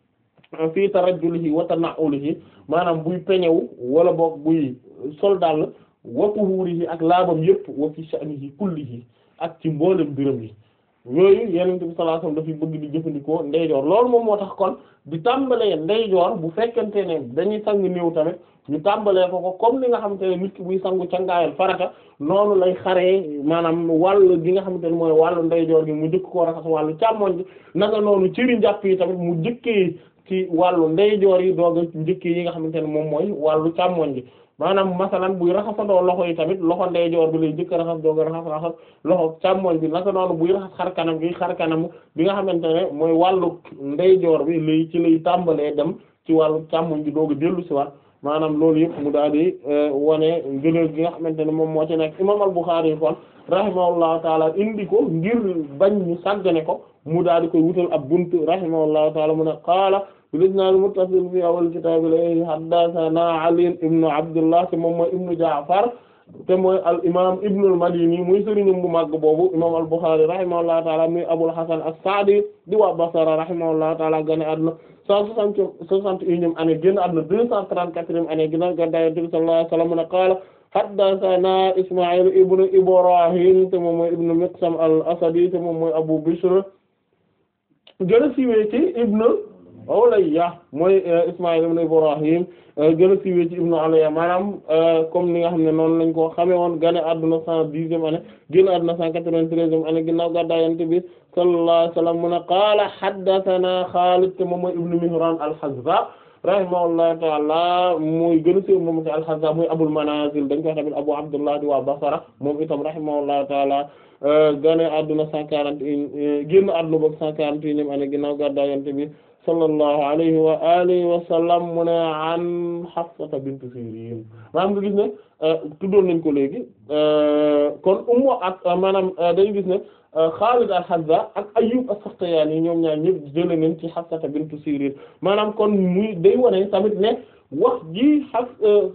Speaker 2: fii tarajjulihi wa tana'ulihi maanaam buy peñewu wala boog buy sol dal wa tuhurihi ak laabam yëpp wa fi sha'nihi kullihi ak ci mboolem mbiram yi yooyu yenent bi sallallahu alayhi wasallam dafay bëgg di jëfandikoo ndeyjoor loolu moom moo tax kon di tàmbalee ndeyjoor bu fekkente ne dañuy sang néew tamit ñu tàmbalee ko ko comme li nga xamante ne nit ki buy sangu cangaayal farata noonu lay xaree maanaam wàll gi nga xamante ne mooy wàllu ndeyjoor gi mu njëkk koo raxas wàllu càmmoñ bi naka noonu cëri njàpp yi tamit mu njëkkee ci wàllu ndeyjoor yi doog a njëkkee yi nga xamante ne moom mooy wàllu càmmoñ bi maanaam masalan buy raxasandoo loxo yi tamit loxo ndeyjoor bi lay jëkk raxas doog a raxas raxas loxo càmmoñ bi naka noonu buy raxas xar kanam gi xar kanam bi nga xamante ne mooy wàllu ndeyjoor bi lay ci lay tàmbalee dem ci wàllu càmmoñ bi doog a dellu si waat maanaam loolu yëpp mu daal di wane ngëneel gi nga xamante ne moom moo ci nekk imam al-Bukhari yi kon rahimahullahu taala indi ko ngir bañ ñu sàggane ko mu daal di koy wutal ab buntu rahimahullahu taala mu ne qaala bil-isnaad al-muttasil fi awwal kitaab ilayhi haddathana Ali ibn Abdullah te moom mooy ibnu Ja'far te mooy al imaam ibnu al-Madini muy sëriñum bu màgg boobu imaam al-Bukhari rahimahullahu taala muy Abul Hasan as-Sa'di di waa Basra rahimahullahu taala gane àdduna cent soixante soixante et unième année génn àdduna deux cent trente-quatrième année ginnaaw gàddaay Yonent bi sallallahu alayhi wa sallam mu ne qaala haddathana Isma'il ibnu Ibrahim te moom mooy ibnu Miqsam al-Asadi te moom mooy Abu Bishr gën a siiwee ci ibnu Ulayya mooy Ismaïl ibn Ibrahim gën a siiwee ci ibnu Ulayya maanaam comme ni nga xam ne noonu lañ ko xamee woon gane àdduna cent dixième année génn àdduna cent quatre-vingt-treizième année ginnaaw gàddaay Yonent bi sallallahu alayhi wa sallam mu ne qaala haddathana Xaalid te moom mooy ibnu Mihraan al-Hazza rahimahullahu ta'ala muy gën a siiw moom ci al-Hazza muy Abul Manazil dañ koy tamit Abu Abdullah di waa Basra moom itam rahimahullahu ta'ala gane àdduna cent quarante et un génn àdduna boog cent quarante et unième année ginnaaw gàddaay Yonent bi sallallahu alayhi wa alihi wa sallam mu ne an Hafsata bint Sirin maanaam nga gis ne tuddoon nañ ko léegi kon ummu ak maanaam dañu gis ne Xaalid al-Hazza ak Ayyub as-Saxtiyaani ñoom ñaar ñëpp jëlee nañ ci Hafsata bint Sirin maanaam kon muy day wane tamit ne wax ji Hafs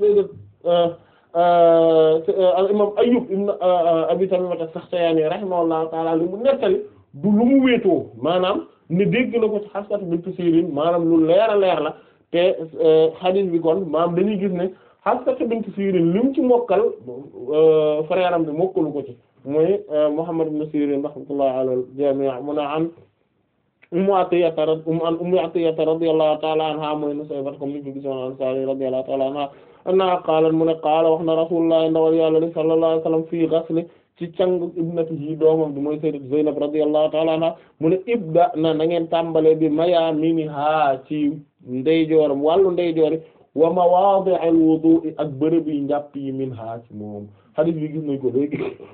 Speaker 2: al-imaam Ayyub ibn Abi Tamiima as-Saxtiyaani rahimahullahu ta'ala li mu nettali du lu mu wéetoo maanaam ne dégg na ko ci Hafsata bint Sirin maanaam lu leer a leer la te hadith bi kon maanaam dañuy gis ne Hafsata bint Sirin li mu ci mokkal frère am bi mokkalu ko ci mooy Muhammad ibn Sirin rahmatullahi ala al-jami' mu ne an Ummu Atiyya an Ummu Atiyya radiyallahu ta'ala anha mooy Nusayba comme ni ko gisoon Ansari radiyallahu ta'ala anha anna qaalat mu ne qaala wax na Rasulullah ndawal Yàlla sallallahu alayhi wa sallam fii ghasli ci càng ibnatihi doomam bi mooy sayyidat Zaynab radiyallahu ta'ala anha mu ne ibda na na ngeen tàmbale bi mayaaminiha ci ndeyjooram wàllu ndeyjoori wa mawaadi'il wudu'i ak bërëb yi njàpp yi minha ci moom hadith bi gis nañ ko léegi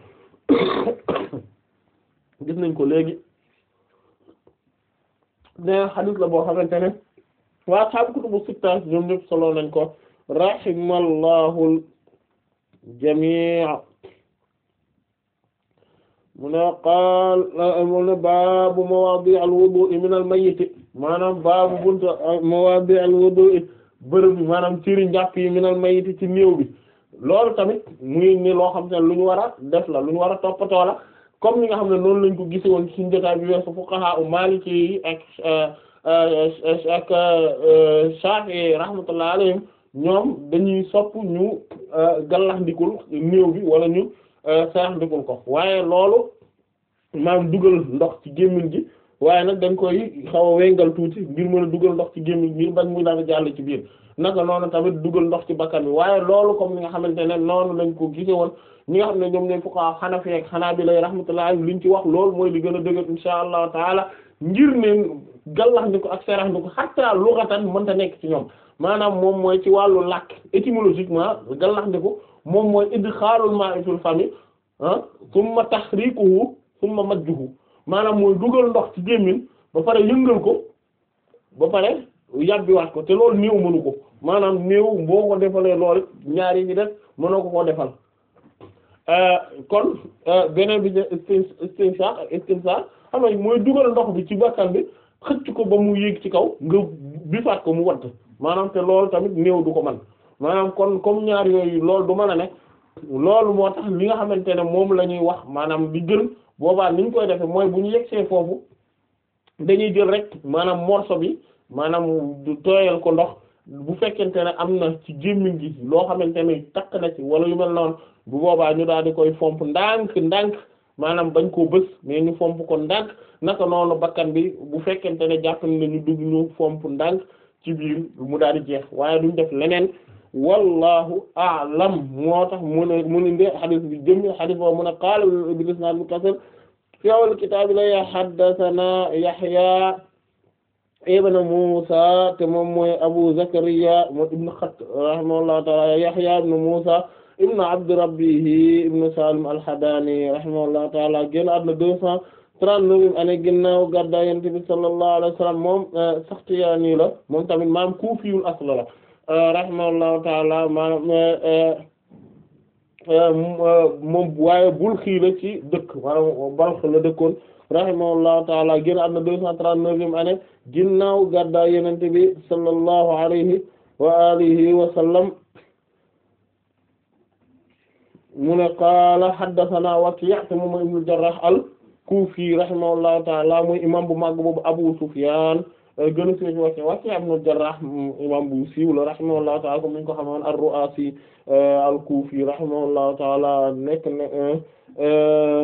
Speaker 2: gis nañ ko léegi ne hadith la boo xamante ne waa ashaabu kutubu sitta ñoom ñëpp solo nañ ko rahimallahu jamii mu ne qaal mu ne baabu mawaadi' al-wudu'i min al-mayyit maanaam baabu buntu mawaadi' al-wudu'i bërëb bi maanaam ciri njàpp yi min al-mayyit ci néew bi loolu tamit muy ni loo xam te ne lu ñu war a def la lu ñu war a toppatoo la comme ni nga xam ne noonu lañ ko gise woon ci jotaay bi weesu fuqaha u maliki yi ak ak Shafi'i rahmatullah alayhim ñoom dañuy sopp ñu gallax ndikul néew bi wala ñu sarax ndikul ko waaye loolu maam dugal ndox ci gémmiñ gi waaye nag dañ koy xaw a wengal tuuti ngir mën a dugal ndox ci gémmiñ ngir bañ muy daal jàll ci biir naka noonu tamit dugal ndox ci bakkan bi waaye loolu comme ni nga xamante ne noonu lañ ko gise woon ñi nga xam ne ñoom ñooy fuqaha Hanafi ak Hanabila rahmatullah liñ ci wax loolu mooy li gën a dëgër insha allahu taala ngir ne gallax ndiko ak sarax ndiko hatta lughatan mënta nekk ci ñoom maanaam moom mooy ci wàllu làkk étymologiquement gallax ndiko moom mooy idxaalul maa'i fil fami ah summa tahrikuhu summa majjuhu maanaam mooy dugal ndox ci gémmiñ ba pare yëngal ko ba pare yàbbiwaat ko te loolu néew mënu ko maanaam néew boo ko defalee loolu ñaari ñi def mënoo ko koo defal kon beneen bi istinshaq ak istinshaq xam nga mooy dugal ndox bi ci bakkan bi xëcc ko ba mu yéeg ci kaw nga bifaat ko mu wadd maanaam te loolu tamit néew du ko man maanaam kon comme ñaar yooyu loolu du mën a ne loolu moo tax li nga xamante ne moom la ñuy wax maanaam li gën boobaa ni ñu koy defee mooy bu ñu yegsee foofu dañuy jël rek maanaam morceau bi maanaam du tooyal ko ndox bu fekkente ne am na ci gémmiñ gi loo xamante ne takk na ci wala yu mel noonu bu boobaa ñu daal di koy fomp ndànk ndànk maanaam bañ koo bës mais ñu fomp ko ndànk naka noonu bakkan bi bu fekkente ne jàpp na ñu dugg ñu fomp ndànk ci biir mu daal di jeex waaye duñ def leneen wallahu a'lam moo tax mu ne mu ne nde xadis bi jëmmi xadis boobu mu ne qaala bil isnaad muttasil fi awwal kitaab la haddathana Yahya ibn Musa te moom mooy Abu Zakariya moom ibn Khat rahimahullahu ta'ala Yahya ibn Musa ibn Abd Rabbihi ibn Salim al-Hadani rahimahullahu ta'ala génn àdduna deux cent trente-neuf année ginnaaw gàddaay Yonent bi sallallahu alayhi wa sallam moom Saxtiyaani la moom tamit maam Kuufiyul asl la rahimahullahu ta'ala maanaam moom waaye Balkhi la ci dëkk maanaam Balkh la dëkkoon rahimahullahu ta'ala génn àdduna deux cent trente-neuvième année ginnaaw gàddaay Yonent bi sallallahu alayhi wa alihi wa sallam mu ne qaala haddathana Waki' te moom mooy ibnu Jarrah al-Kufi rahimahullahu ta'ala muy imam bu mag boobu Abu Sufyan gën a siiw Waki' Waki' ibnu Jarrah imam bu siiw la rahimahullahu ta'ala comme ni ñu ko xamoon ar-Ru'asi al-Kufi rahimahullahu ta'ala nekk na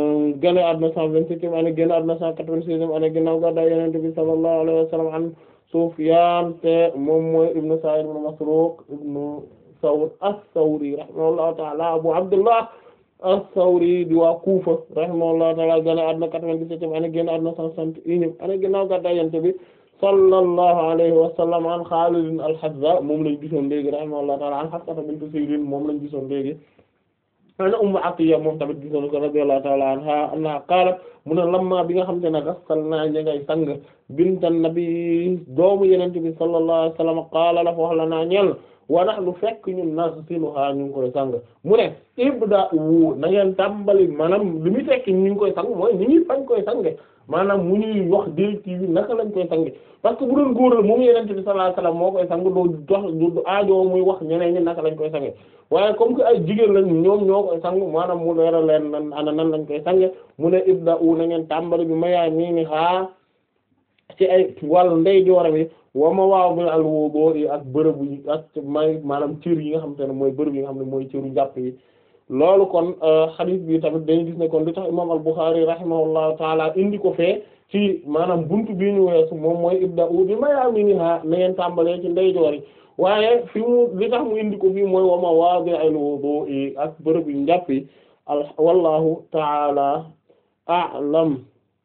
Speaker 2: gane àdduna cent vingt-septième année génn àdduna cent quatre-vingt-sixième année ginnaaw gàddaay Yonent bi sallallahu alayhi wa sallam an Sufyan te moom mooy ibnu Sa'id ibn Masruq ibnu Thawr as-Sawri rahimahullahu ta'ala Abu Abdullah as-Sawri di waa Kufa rahimahullahu ta'ala gën a àdduna 97 ane génn àdduna 161 ane ginnaaw gàddaay Yonent bi sallallahu alayhi wa sallam an Khalid al-Hazza moom lañ gisoon léegi rahimahullahu ta'ala an Hafsa bint Sirin moom lañ gisoon léegi ana Ummu Atiyya moom tamit gisoon ko radiyallahu ta'ala anha anna qaalat mu ne lamma bi nga xam te ne gassalnaa ña ngay sang bintan nabi doomu Yonent bi sallallahu alayhi wa sallam qaala la wax la naa ñel wa nahnu fekk ñun nagsiluha ñu ngi koy sang mu ne ibda wu na ngeen tàmbali maanaam li muy fekk ñu ngi koy sang mooy ni ñuy fañ koy sange maanaam mu ñuy wax directive bi naka lañ koy sange parce que bu doon góor la moom Yonent bi sallallahu alayhi wa sallam moo koy sang doo dox du aajo muy wax ñeneen ñi naka lañ koy sange waaye comme que ay jigéen lañ ñoom ñoo koy sang maanaam mu leeral leen nan ana nan lañ koy sange mu ne ibda wu na ngeen tàmbali bi mayaa mii ni xaa ci ay wàllu ndey jooram yi wa ma waaw bi al wudu yi ak bërëb yi ak may maanaam cër yi nga xam te ne mooy bërëb yi nga xam ne mooy cëru jàpp yi loolu kon hadith bi tamit dañu gis ne kon li tax imam al Bukhari rahimahullahu taala indi ko fee ci maanaam buntu bi ñu weesu moom mooy ibda u bi mayaaminiha na ngeen tàmbalee ci ndeyjoor yi waaye fi mu li tax mu indi ko fii mooy wa ma waaw bi al wudu yi ak bërëb yu njàpp yi al wallahu taala a'lam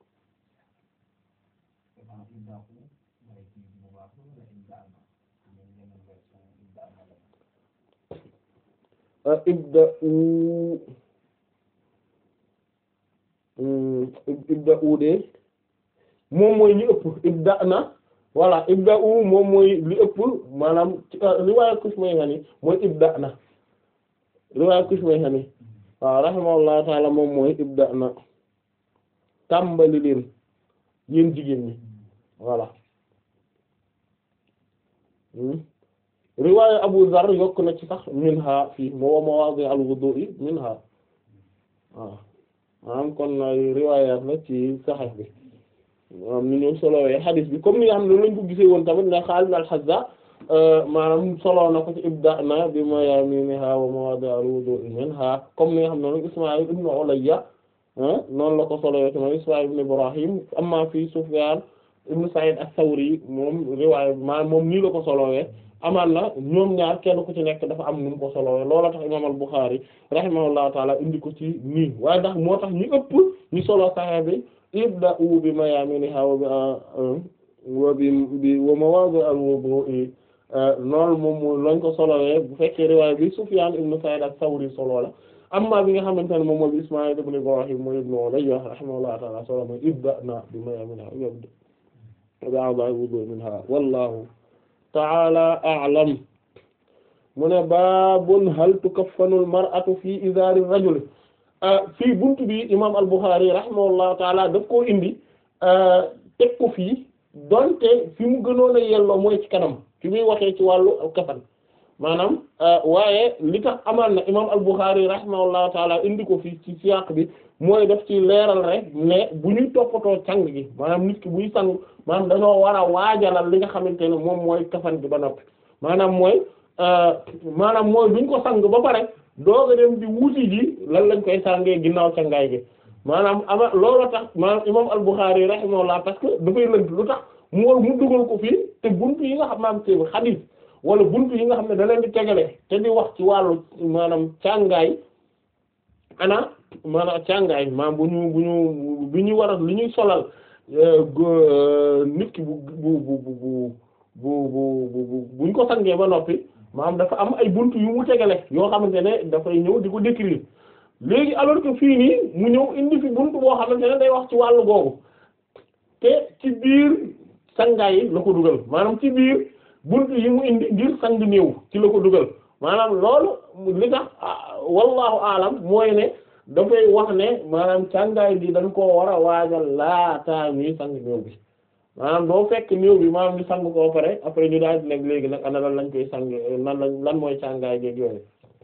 Speaker 2: ibda u ibda u de moom mooy li ëpp ibda na voilà ibda u moom mooy li ëpp maanaam riwaaya Kushmayhani mooy ibda na riwaaya Kushmayhani waaw rahimahullahu taala moom mooy ibda na tàmbali leen yéen jigéen ñi voilà riwaaya Abu Zar yokk na ci sax minha fii moo mawaadi al-wudu'i minha waaw maanaam kon riwaayaat la ci Sahih bi maanaam ni ñu solowee hadith bi comme ni nga xam ne lañ ko gisee woon tamit ne Xaalid al-Hazza maanaam solo na ko ci ibda'na bi mayaaminiha wa mawaadi al-wudu'i minha comme ni nga xam ne nag Ismaa'il ibn Ulayya noonu la ko solowee tamit Ismaa'il ibn Ibrahim amma fii Sufyaan ibn Sa'id as-Sawri moom riwaaya maanaam moom nii la ko solowee amaan na ñoom ñaar kenn ku ci nekk dafa am nu mu ko solowee loola tax imaam al-Bukhari rahimahullahu taala indi ko ci nii waaye ndax moo tax ñu ëpp ñu solo Sahih bi ibda'u bi mayaaminiha wa bi wa bi bi wa mawaadi al-wudu'i loolu moom mooy lañ ko solowee bu fekkee riwaaya bi Sufyaan ibn Sa'id as-Sawri solo la amma bi nga xamante ne moom mooy bi Ismaa'il ibn Ibrahim mooy ibn Ulayya rahimahullahu taala solo mooy ibda'na bi mayaaminiha wa bi al-wudu'i minha wallahu ta'ala a'lam mu ne baabun hal tukaffanul mar'atu fii izaari rajul fii buntu bi imaam al-Bukhari rahimahullahu ta'ala daf koo indi teg ko fii donte fi mu gënoon a yelloo mooy ci kanam fi muy waxee ci wàllu kafan maanaam waaye li tax amaan na imaam al-Bukhari rahimahullahu ta'ala indi ko fii ci siyaq bi mooy daf ci leeral rek ne bu ñuy toppatoo càng gi maanaam nit ki buy sang maanaam dañoo war a waajalal li nga xamante ne moom mooy kafan gi ba noppi maanaam mooy maanaam mooy duñ ko sang ba pare dooga dem di wuti ji lan lañ koy sàngee ginnaaw cangaay gi maanaam ama loolu tax maanaam imam al-Bukhari rahimahullah parce que dafay lënt lu tax mu war mu dugal ko fii te buntu yi nga xam maam te xadiis wala buntu yi nga xam ne da leen di tegale te di wax ci wàllu maanaam càngaay ana maanaam càngaay maanaam bu ñu bu ñu bu ñu war a li ñuy solal nit ki bu bu bu bu bu bu bu buñ ko sangee ba noppi maanaam dafa am ay buntu yu mu tegale yoo xamante ne dafay ñëw di ko décrire léegi alors que fii nii mu ñëw indi fi buntu boo xamante ne day wax ci wàllu googu te ci biir sangaay yi la ko dugal maanaam ci biir buntu yi mu indi ngir sang néew ci la ko dugal maanaam loolu li tax wallahu alam mooy ne dafay wax ne maanaam càngaay bi dañ koo war a waajal laataa ñuy sang néew bi maanaam doo fekk néew bi maanaam ñu sang koo pare après ñu daal di nekk léegi nag ana lan lañ koy sang nan lañ lan mooy càngaay geeg yooyu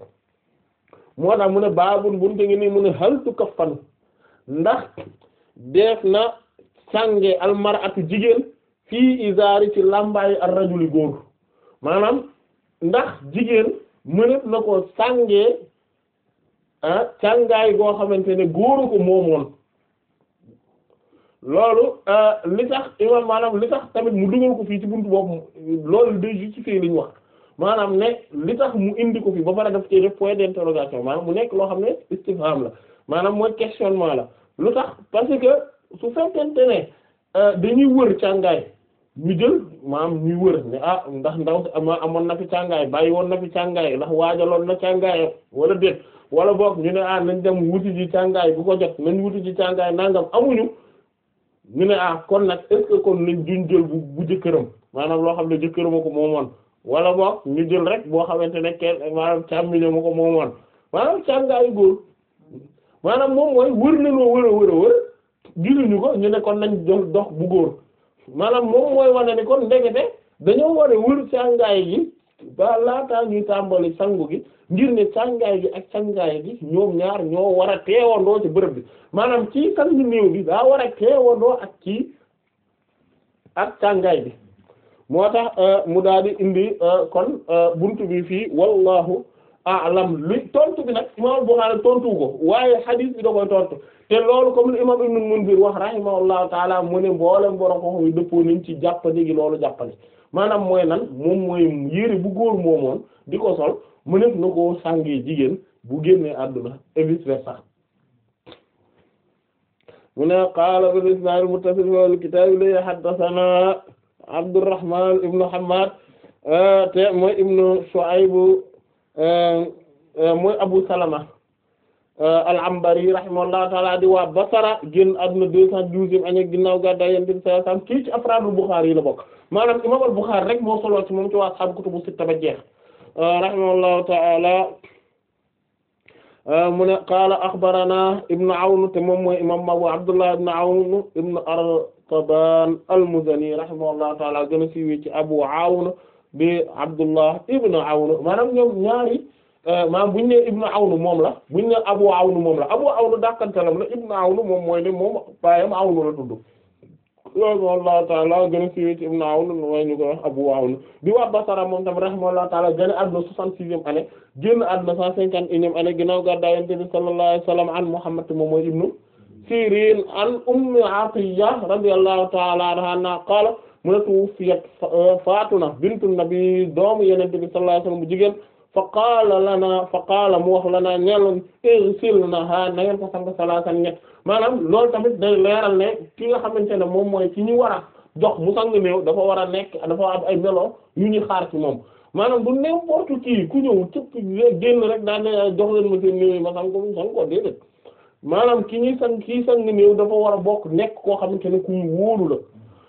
Speaker 2: moo tax mu ne baabul bunte ngi nii mu ne hal tukaffanu ndax def na sange almaratu jigéen fii izaari ci làmbaayu ar rajuli góor maanaam ndax jigéen mënat na ko sàngee ah càngaay goo xamante ne góoru ko moomoon loolu li tax imam maanaam li tax tamit mu dugal ko fii ci buntu boobu loolu day justifier li ñu wax maanaam ne li tax mu indi ko fii ba pare daf ci def point d'interrogation maanaam mu nekk loo xam ne istifham la maanaam mooy questionnement la lu tax parce que su fekkente ne dañuy wër càngaay ñu jël maanaam ñuy wër ne ah ndax ndaw si amoon na fi càngaay bàyyi woon na fi càngaay ndax waajaloon na càngaayam wala déet wala boog ñu ne ah nañ dem wuti ji càngaay bu ko jot nañ wuti ji càngaay nangam amuñu ñu ne ah kon nag est-ce que kon nañ duñ jël bu bu jëkkëram maanaam loo xam ne jëkkëram a ko moomoon wala boog ñu jël rek boo xamante ne kenn maanaam càmmiño ma ko moomoon maanaam càngaayu góor maanaam moom mooy wër nañoo wër a wër a wër gisuñu ko ñu ne kon nañ dox dox bu góor maanaam moom mooy wane ni kon ndekete dañoo war a wër càngaay gi ba laataa ñuy tàmbali sangu gi ngir ne càngaay gi ak càngaay gi ñoom ñaar ñoo war a teewandoo ci bërëb bi maanaam ci sang néew bi daa war a teewandoo ak ci ak càngaay bi moo tax mu daal di indi kon buntu bi fii wallahu a'lam li tontu bi nag imam Bukhari tontu ko waaye hadith bi da koy tontu te loolu comme li imam Ibn Munzir wax rahimahullahu taala mu ne mboolem borom ko xam dëppoo nañ ci jàppandi gi loolu jàppandi maanaam mooy nan moom mooy yére bu góor moomoon di ko sol mu nekk na koo sàngee jigéen bu génnee àdduna et vice versa mu ne qaala bil isnaad muttasil fil kitaab li haddathana Abdurrahman ibnu Hammad te mooy ibnu Shu'ayb mooy Abu Salama al-Anbari rahimahullahu ta'ala di waa Basra génn àdduna deux cent douzième année ginnaaw gàddaay Yonent bi sallallahu alayhi wasallam kii ci afraadul Bukhari yi la bokk maanaam imaam al-Bukhari rek moo solo ci moom ci waa ashaabu kutubu sitta ba jeex rahimahullahu ta'ala mu ne qaala axbarana ibnu Awn te moom mooy imaam Abu Abdullah ibnu Awn ibnu Artaban al-Muzani rahimahullahu ta'ala gën a siiwee ci Abu Awn bi Abdullah ibnu Awn maanaam ñoom ñaari maanaam buñu ne ibnu Awn moom la buñu ne Abu Awn moom la Abu Awn dàkkantalam la ibnu Awn moom mooy ne moom baayam Awn la tudd rahimahullahu ta'ala gën a siiwee ci ibnu Awn mooy ñu ko wax Abu Awn di waa Basra moom tam rahimahullahu ta'ala gën a àdduna soixante-sixième année génn àdduna cent cinquante et unième année ginnaaw gàddaay Yonent bi sallallahu alayhi wa sallam an Muhammad moom mooy ibnu Sirin an Ummi Atiyya radiyallahu ta'ala anha qaala mu ne tuwuffiyat faatuna bintu nabi doomu Yonent bi sallallahu alayhi wa sallam bu jigéen fa qaala lana fa qaala mu wax lana ñeeloon igsilnaha na ngeen ko sang salaasan ñett maanaam loolu tamit day leeral ne ki nga xamante ne moom mooy ci ñu war a jox mu sang néew dafa war a nekk dafa am ay melo yu ñuy xaar ci moom maanaam du n'importe qui ku ñëw cëpp génn rek daan jox leen ma seen néew yi ma sang ko mu sang ko déedéet maanaam ki ñuy sang kii sang néew dafa war a bokk nekk koo xamante ne ku ñu wóolu la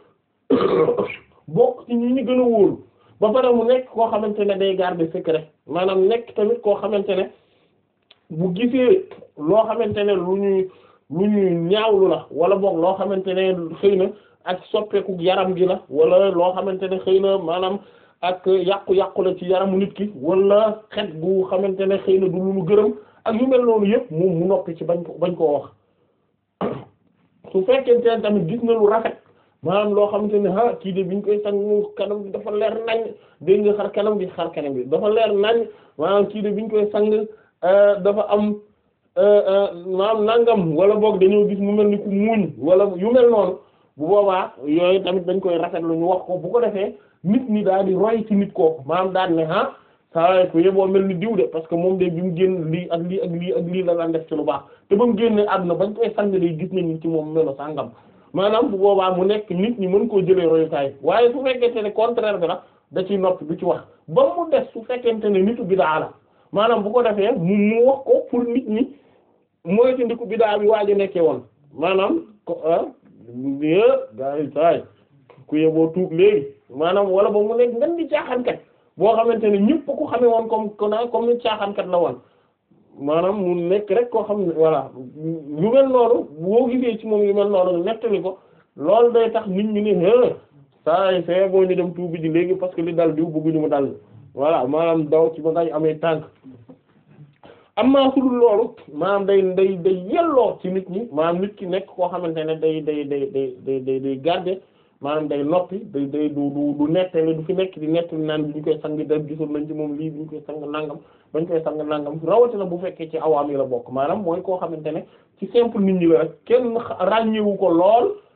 Speaker 2: bokk ci ñi ñu gën a wóolu ba pare mu nekk koo xamante ne day garder secret maanaam nekk tamit koo xamante ne bu gisee loo xamante ne lu ñuy lu ñuy ñaawlu la wala boog loo xamante ne xëy na ak soppeeku yaram gi la wala loo xamante ne xëy na maanaam ak yàqu-yàqu la ci yaramu nit ki wala xet gu xamante ne xëy na du lu mu gërëm ak yu mel noonu yëpp moom mu noppi ci bañ ko bañ koo wax su fekkente ne tamit gis na lu rafet maanaam loo xamante ne ah kii de biñ koy sang kanam bi dafa leer nañ dégg nga xar kanam bi xar kanam bi dafa leer nañ maanaam kii de biñ koy sang dafa am maanaam nangam wala boog dañoo gis mu mel ni ku muuñ wala yu mel noonu bu boobaa yooyu tamit dañ koy rafetlu ñu wax ko bu ko defee nit ñi daal di roy ci nit kooku maanaam daal ne ah saa ko yeboo mel ni diw de parce que moom de bi mu génn lii ak lii ak lii ak lii la daan def ci lu baax te ba mu génnee àdduna bañ koy sang day gis nañ ci moom melo sangam. maanaam bu boobaa mu nekk nit ñi mën koo jëlee royukaay waaye su fekkente ne contraire bi la da ciy noppi du ci wax ba mu des su fekkente ne nitu bidaa la maanaam bu ko defee mu mu wax ko pour nit ñi mooy ci ndiku bidaa bi waaj a nekkee woon maanaam ko ah gaa yi saay ku yeboo tuub léegi maanaam wala ba mu nekk ngan di caaxaankat boo xamante ne ñëpp ko xamee woon comme comme ni caaxaankat la woon maanaam mu nekk rek koo xam ne voilà lu mel noonu boo gisee ci moom yu mel noonu nettali ko loolu day tax nit ñi ne saa yi c'est bon ñu dem tuubi ji léegi parce que li dal diw bëgguñu mu dal voilà maanaam daw ci ba ngay amee tànk amaa su dul loolu maanaam day day day yelloo ci nit ñi maanaam nit ki nekk koo xamante ne day day day day day day day garder maanaam day noppi day day du du du nettali du fi nekk di nettali naan bi ñu koy sang da gisul nañ ci moom lii bi ñu koy sang nangam bañ koy sang nangam rawatina bu fekkee ci awaam yi la bokk maanaam mooy koo xamante ne ci simple nit ñi la rek kenn ràññewu ko lool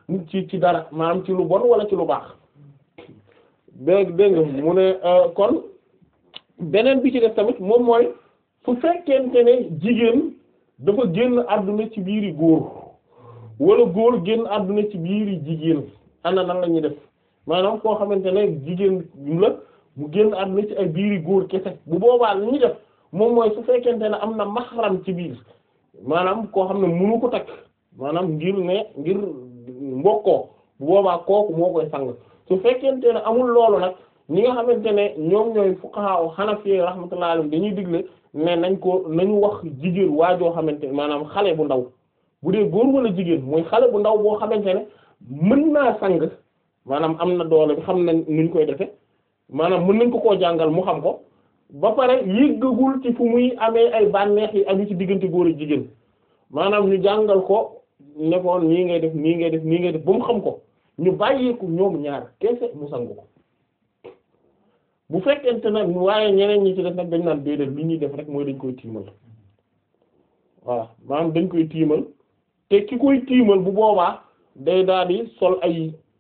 Speaker 2: ci ci dara maanaam ci lu bon wala ci lu baax dégg dégg nga mu ne kon beneen bi ci def tamit moom mooy su fekkente ne jigéen dafa génn àdduna ci biiri góor wala góor génn àdduna ci biiri jigéen ana nan la ñuy def maanaam koo xamante ne jigéen la mu génn àdduna ci ay biiri góor kese bu boobaa li ñuy def moom mooy su fekkente ne am na maxaram ci biir maanaam koo xam ne munu ko takk maanaam ngir ne ngir mbokkoo bu boobaa kooku moo koy sang su fekkente ne amul loolu nag ñi nga xamante ne ñoom ñooy fuqaha hanafi rahmatullahi alayhim dañuy digle ne nañ ko nañu wax jigéen waajoo xamante ne maanaam xale bu ndaw bu dee góor wala jigéen mooy xale bu ndaw boo xamante ne mën naa sang maanaam am na doole bi xam nañ nuñ koy defe maanaam mën nañ ko koo jàngal mu xam ko ba pare yëggagul ci fu muy amee ay bànneex yi aju ci diggante góor ak jigéen maanaam ñu jàngal ko nekkoon nii ngay def nii ngay def nii ngay def ba mu xam ko ñu bàyyeeku ñoom ñaar kese mu sangu ko bu fekkente nag waaye ñeneen ñi ci def nag dañ naan déedéet li ñuy def rek mooy dañ koy tiimal voilà maanaam dañ koy tiimal te ki koy tiimal bu boobaa day daal di sol ay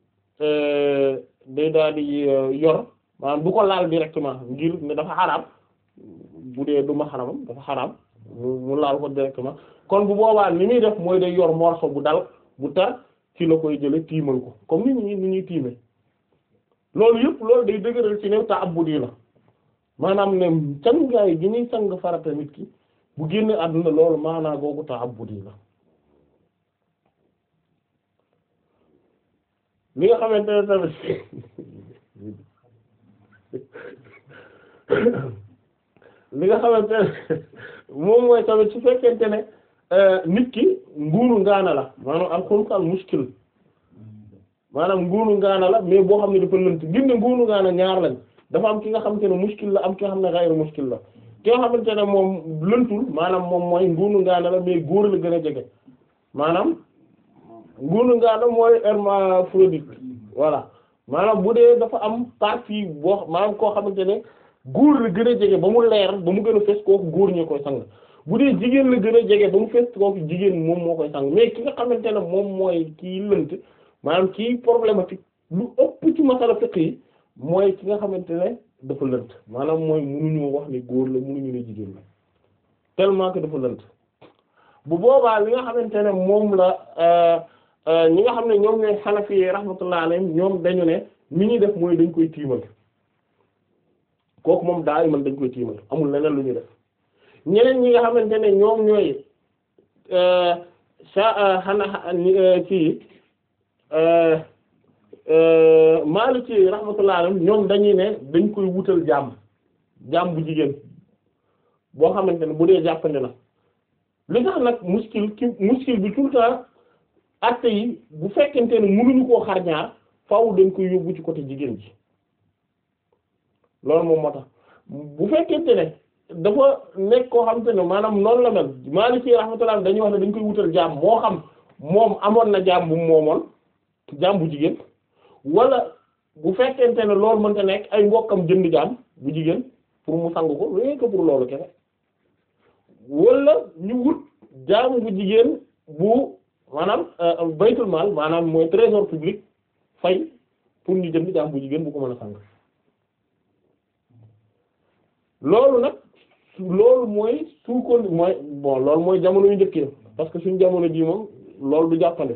Speaker 2: day daal di yor maanaam du ko laal directement ngir ne dafa xaraam bu dee du ma xaramam dafa xaraam mu laal ko directement kon bu boobaa ni muy def mooy day yor morceau bu dal bu tar ci la koy jële tiimal ko comme ni ñuy ni ñuy tiime loolu yëpp loolu day dëgëral ci new ta abbudi la maanaam ne cangaay gi ñuy sang farata nit ki bu génne àdduna loolu maanaa googu ta abbudi la li nga xamante ne tamit li nga xamante ne moom mooy tamit su fekkente ne nit ki nguuru ngaana la maanaam al xulq al muskil maanaam nguuru ngaana la mais boo xam ne dafa lënt ngir ne nguuru ngaana ñaar lañ dafa am ki nga xamante ne muskil la am ki nga xam ne ghayru muskil la ki nga xamante ne moom lëntul maanaam moom mooy nguuru ngaana la mais góor la gën a jege maanaam nguuru ngaana mooy hermaphrodite voilà maanaam bu dee dafa am partie boo maanaam koo xamante ne góor la gën a jege ba mu leer ba mu gën a fes kooku góor ñoo koy sang bu dee jigéen la gën a jege ba mu fes kooku jigéen moom moo koy sang mais ki nga xamante ne moom mooy kii lënt maanaam kii problématique lu ëpp ci masala fiqh yi mooy ki nga xamante ne dafa lënt maanaam mooy mënuñu wax ne góor la mënuñu ne jigéen la tellement que dafa lënt bu boobaa li nga xamante ne moom la ñi nga xam ne ñoom ñooy Hanafi yi rahmatullah alayhim ñoom dañu ne mi ñuy def mooy dañ koy tiimal kooku moom daa man dañ koy tiimal amul leneen lu ñu def ñeneen ñi nga xamante ne ñoom ñooy sa xana kii Maliki rahmatullah alayhim ñoom dañuy ne dañ koy wutal jaam jaam bu jigéen boo xamante ne bu dee jàppandi na li tax nag muskil ki muskil bi tout le temps acte yi bu fekkente ne mënuñu koo xar ñaar faaw dañ koy yóbbu ci côté jigéen ji loolu moom moo tax bu fekkente ne dafa nekk koo xamante ne maanaam noonu la mel Maliki rahmatullah dañuy wax ne dañ koy wutal jaam moo xam moom amoon na jaam bu moomoon jaam bu jigéen wala bu fekkente ne loolu mënta nekk ay mbokkam jënd jaam bu jigéen pour mu sang ko rien que pour loolu kese wala ñu wut jaam bu jigéen bu maanaam baytul maal maanaam mooy trésor public fay pour ñu jënd jaam bu jigéen bu ko mën a sang loolu nag loolu mooy su ko mooy bon loolu mooy jamono yu njëkkee parce que suñu jamono ji moom loolu du jàppande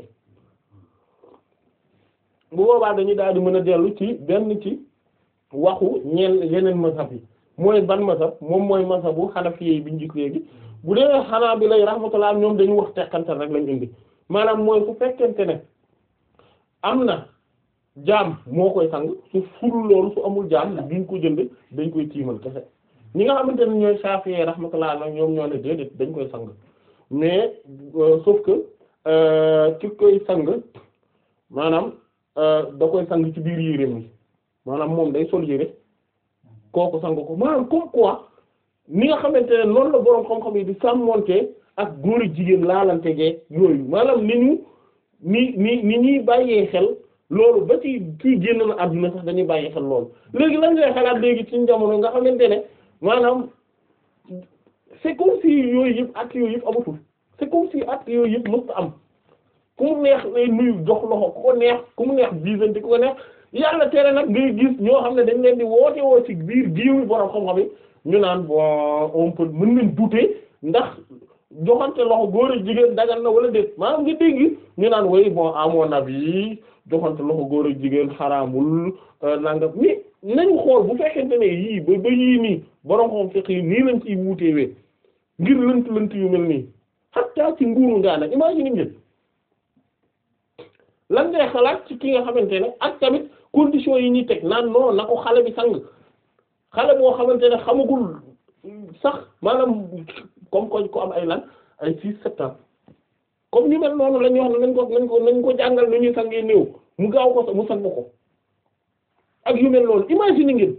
Speaker 2: bu boobaa dañuy daal di mën a dellu ci benn ci waxu ñeen yeneen mazhab yi mooy ban mazhab moom mooy mazhabu Hanafi yi bi ñu gis léegi bu dee xanaa bi lay rahmatullah ñoom dañu wax tekkantal rek lañ indi maanaam mooy su fekkente ne am na jaam moo koy sang su furul loolu su amul jaam duñ ko jënd dañ koy tiimal kese ñi nga xamante ne ñooy Shafi'i rahmatullah nag ñoom ñoo ne déedéet dañ koy sang mais sauf que ki koy sang maanaam da koy sang ci biir yéreem yi maanaam moom day sol yére kooku sang ko maanaam comme quoi ni nga xamante ne noonu la boroom xam-xam yi di sàmmonte ak góor jigéen laalante gee yooyu maanaam ni ñu ni ni ni ñuy bàyyee xel loolu ba ci kii génn na àdduna sax dañuy bàyyi xel loolu léegi lan ngay xalaat léegi ci jamono nga xamante ne maanaam c'est comme si yooyu yëpp at yooyu yëpp amatul c'est comme si at yooyu yëpp mësta am ku mu neex lay nuyu jox loxo ku ko neex ku mu neex biisante ku ko neex yàlla tere nag ngay gis ñoo xam ne dañ leen di woote woo ci biir giiwu borom xam-xam yi ñu naan bon on peut mën nañ douter ndax joxante loxo góor ak jigéen dagal na wala déet maanaam nga dégg ñu naan way bon à mon avis joxante loxo góor ak jigéen xaraamul nangam ni nañu xool bu fekkente ne yii ba ba yii nii borom xam fiq yi nii lañ ciy wuutewee ngir lënt lënt yu mel nii hatta ci nguuru ngaa nag imagine ngeen lan ngay xalaat ci ki nga xamante ne ak tamit conditions yi ñuy teg naan non na ko xale bi sang xale boo xamante ne xamagul sax maanaam comme ko ko am ay lan ay six sept ans comme ñu mel noonu la ñuy wax ne nañ ko nañ ko nañ ko jàngal nu ñuy sangee néew mu gaaw ko mu sang ko ak yu mel noonu imagine ngeen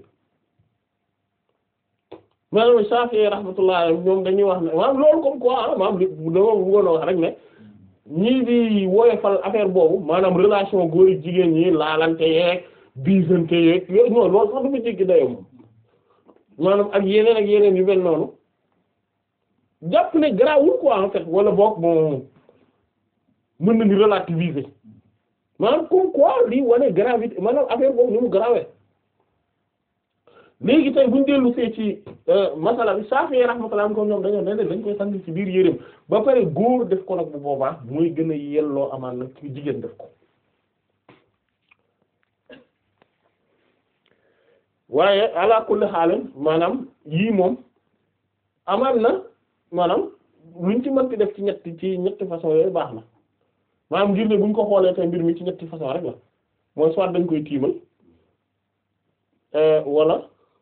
Speaker 2: maanaam Shafi'i rahmatullah ñoom dañuy wax ne maanaam loolu comme quoi ah maanaam li dama bëggoon a wax rek ne ñii di woyofal affaire boobu maanaam relation góor ak jigéen ñi laalante yeeg biisante yeeg yooyu non loolu sax dafa jéggi dayoo moom maanaam ak yeneen ak yeneen yu mel noonu jàpp ne garaawul quoi en fait wala boog bon mën na ni relativiser maanaam comme quoi lii wane gravité maanaam affaire boobu ni mu garaawee léegi tey buñ dellu see ci masala bi Shafi'i rahmatullah ko ñoom dañoo ne dañ koy sang ci biir yéreem ba pare góor def ko nag bu boobaa muy gën a yelloo amaan nag ci jigéen def ko waaye ala kulli xaalim maanaam yii moom amaan na maanaam luñ ci mënti def ci ñetti ci ñetti façon yooyu baax na maanaam ngir ne buñ ko xoolee tey mbir mi ci ñetti façon rek la mooy soit dañ koy tiimal wala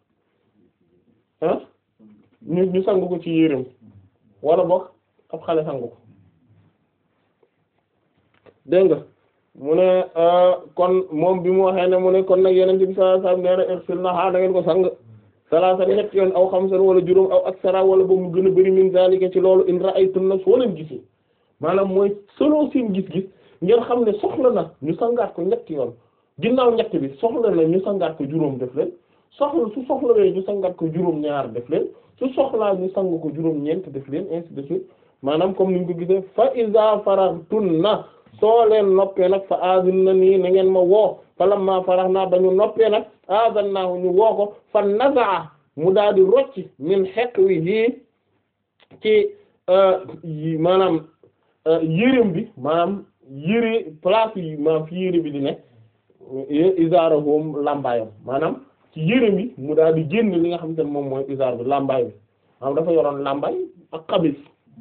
Speaker 2: ah ñu ñu sang ko ci yéreem wala boog ab xale sang ko dégg nga mu ne kon moom bi mu waxee ne mu ne kon nag yeneen bi sallallahu alayhi wasallam nee na irsilnaha da ngeen ko sang salaasa ñett yoon aw xamsan wala juróom aw aksara wala ba mu gën a bari min zalika ci loolu in ra'aytunna soo leen gisee maanaam mooy selon seen gis-gis ngeen xam ne soxla na ñu sangaat ko ñetti yoon ginnaaw ñett bi soxla na ñu sangaat ko juróom def leen soxla su soxlawee ñu sangaat ko juróom ñaar def leen su soxlaa ñu sang ko juróom ñeent def leen ainsi de suite maanaam comme niñ ko gisee fa iza faraghtunna soo leen noppee nag fa aazunna nii na ngeen ma woo fa lamma faraghna ba ñu noppee nag aazannaahu ñu woo ko fa nazaa mu daal di rocc min hiqwihi ci maanaam yéreem bi maanaam yére place yi maanaam fi yére bi di ne isaarahum lambaayam maanaam ci yéreem bi mu daal di génn li nga xamante ne moom mooy isaar bi lambaay bi maanaam dafa yoroon lambaay ak xamis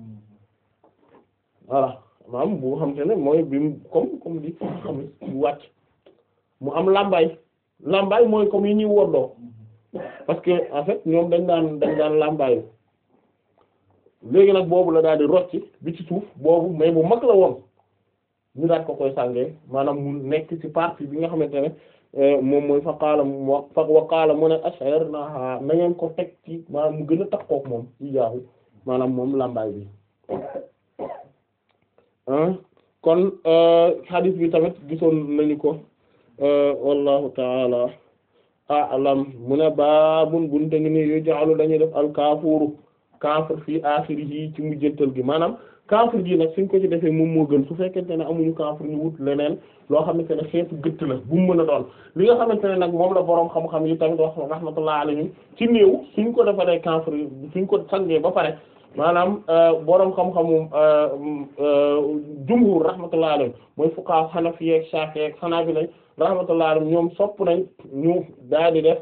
Speaker 2: voilà maanaam bu xamante ne mooy bi mu comme comme di xamis bu wàcc mu am lambaay lambaay mooy comme yi ñuy woddoo parce que en fait ñoom dañ daan dañ daan lambaayu léegi nag boobu la daal di rocci bi ci suuf boobu mais bu mag la woon ñu daal ko koy sàngee maanaam mu nekk ci partie bi nga xamante ne moom mooy fa qaala mu fa wa qaala mu ne ash'arnaha na ngeen ko teg ci maanaam mu gën a takkook moom ci jaaxu maanaam moom lambaay bi kon hadith bi tamit gisoon nañu ko wallahu taala a'lam mu ne baabun bunte ngi ni yu ja'alu dañuy def alkaafuru kaafir fii aaxirihi ci mujjantal gi maanaam kaafir gi nag suñ ko ci defee moom moo gën su fekkente ne amuñu kaafir ñu wut leneen loo xamante ne xeetu gëtt la bu mu mën a doon li nga xamante ne nag moom la boroom xam-xam yi tamit wax rahmatullah alayhim ci néew suñ ko defaree kaafir suñ ko sangee ba pare maanaam boroom xam-xamu jumhur rahmatullah alayhim mooy fuqaha hanafi ak shafi'i ak hanabila rahmatullah alayhim ñoom sopp nañ ñu daal di def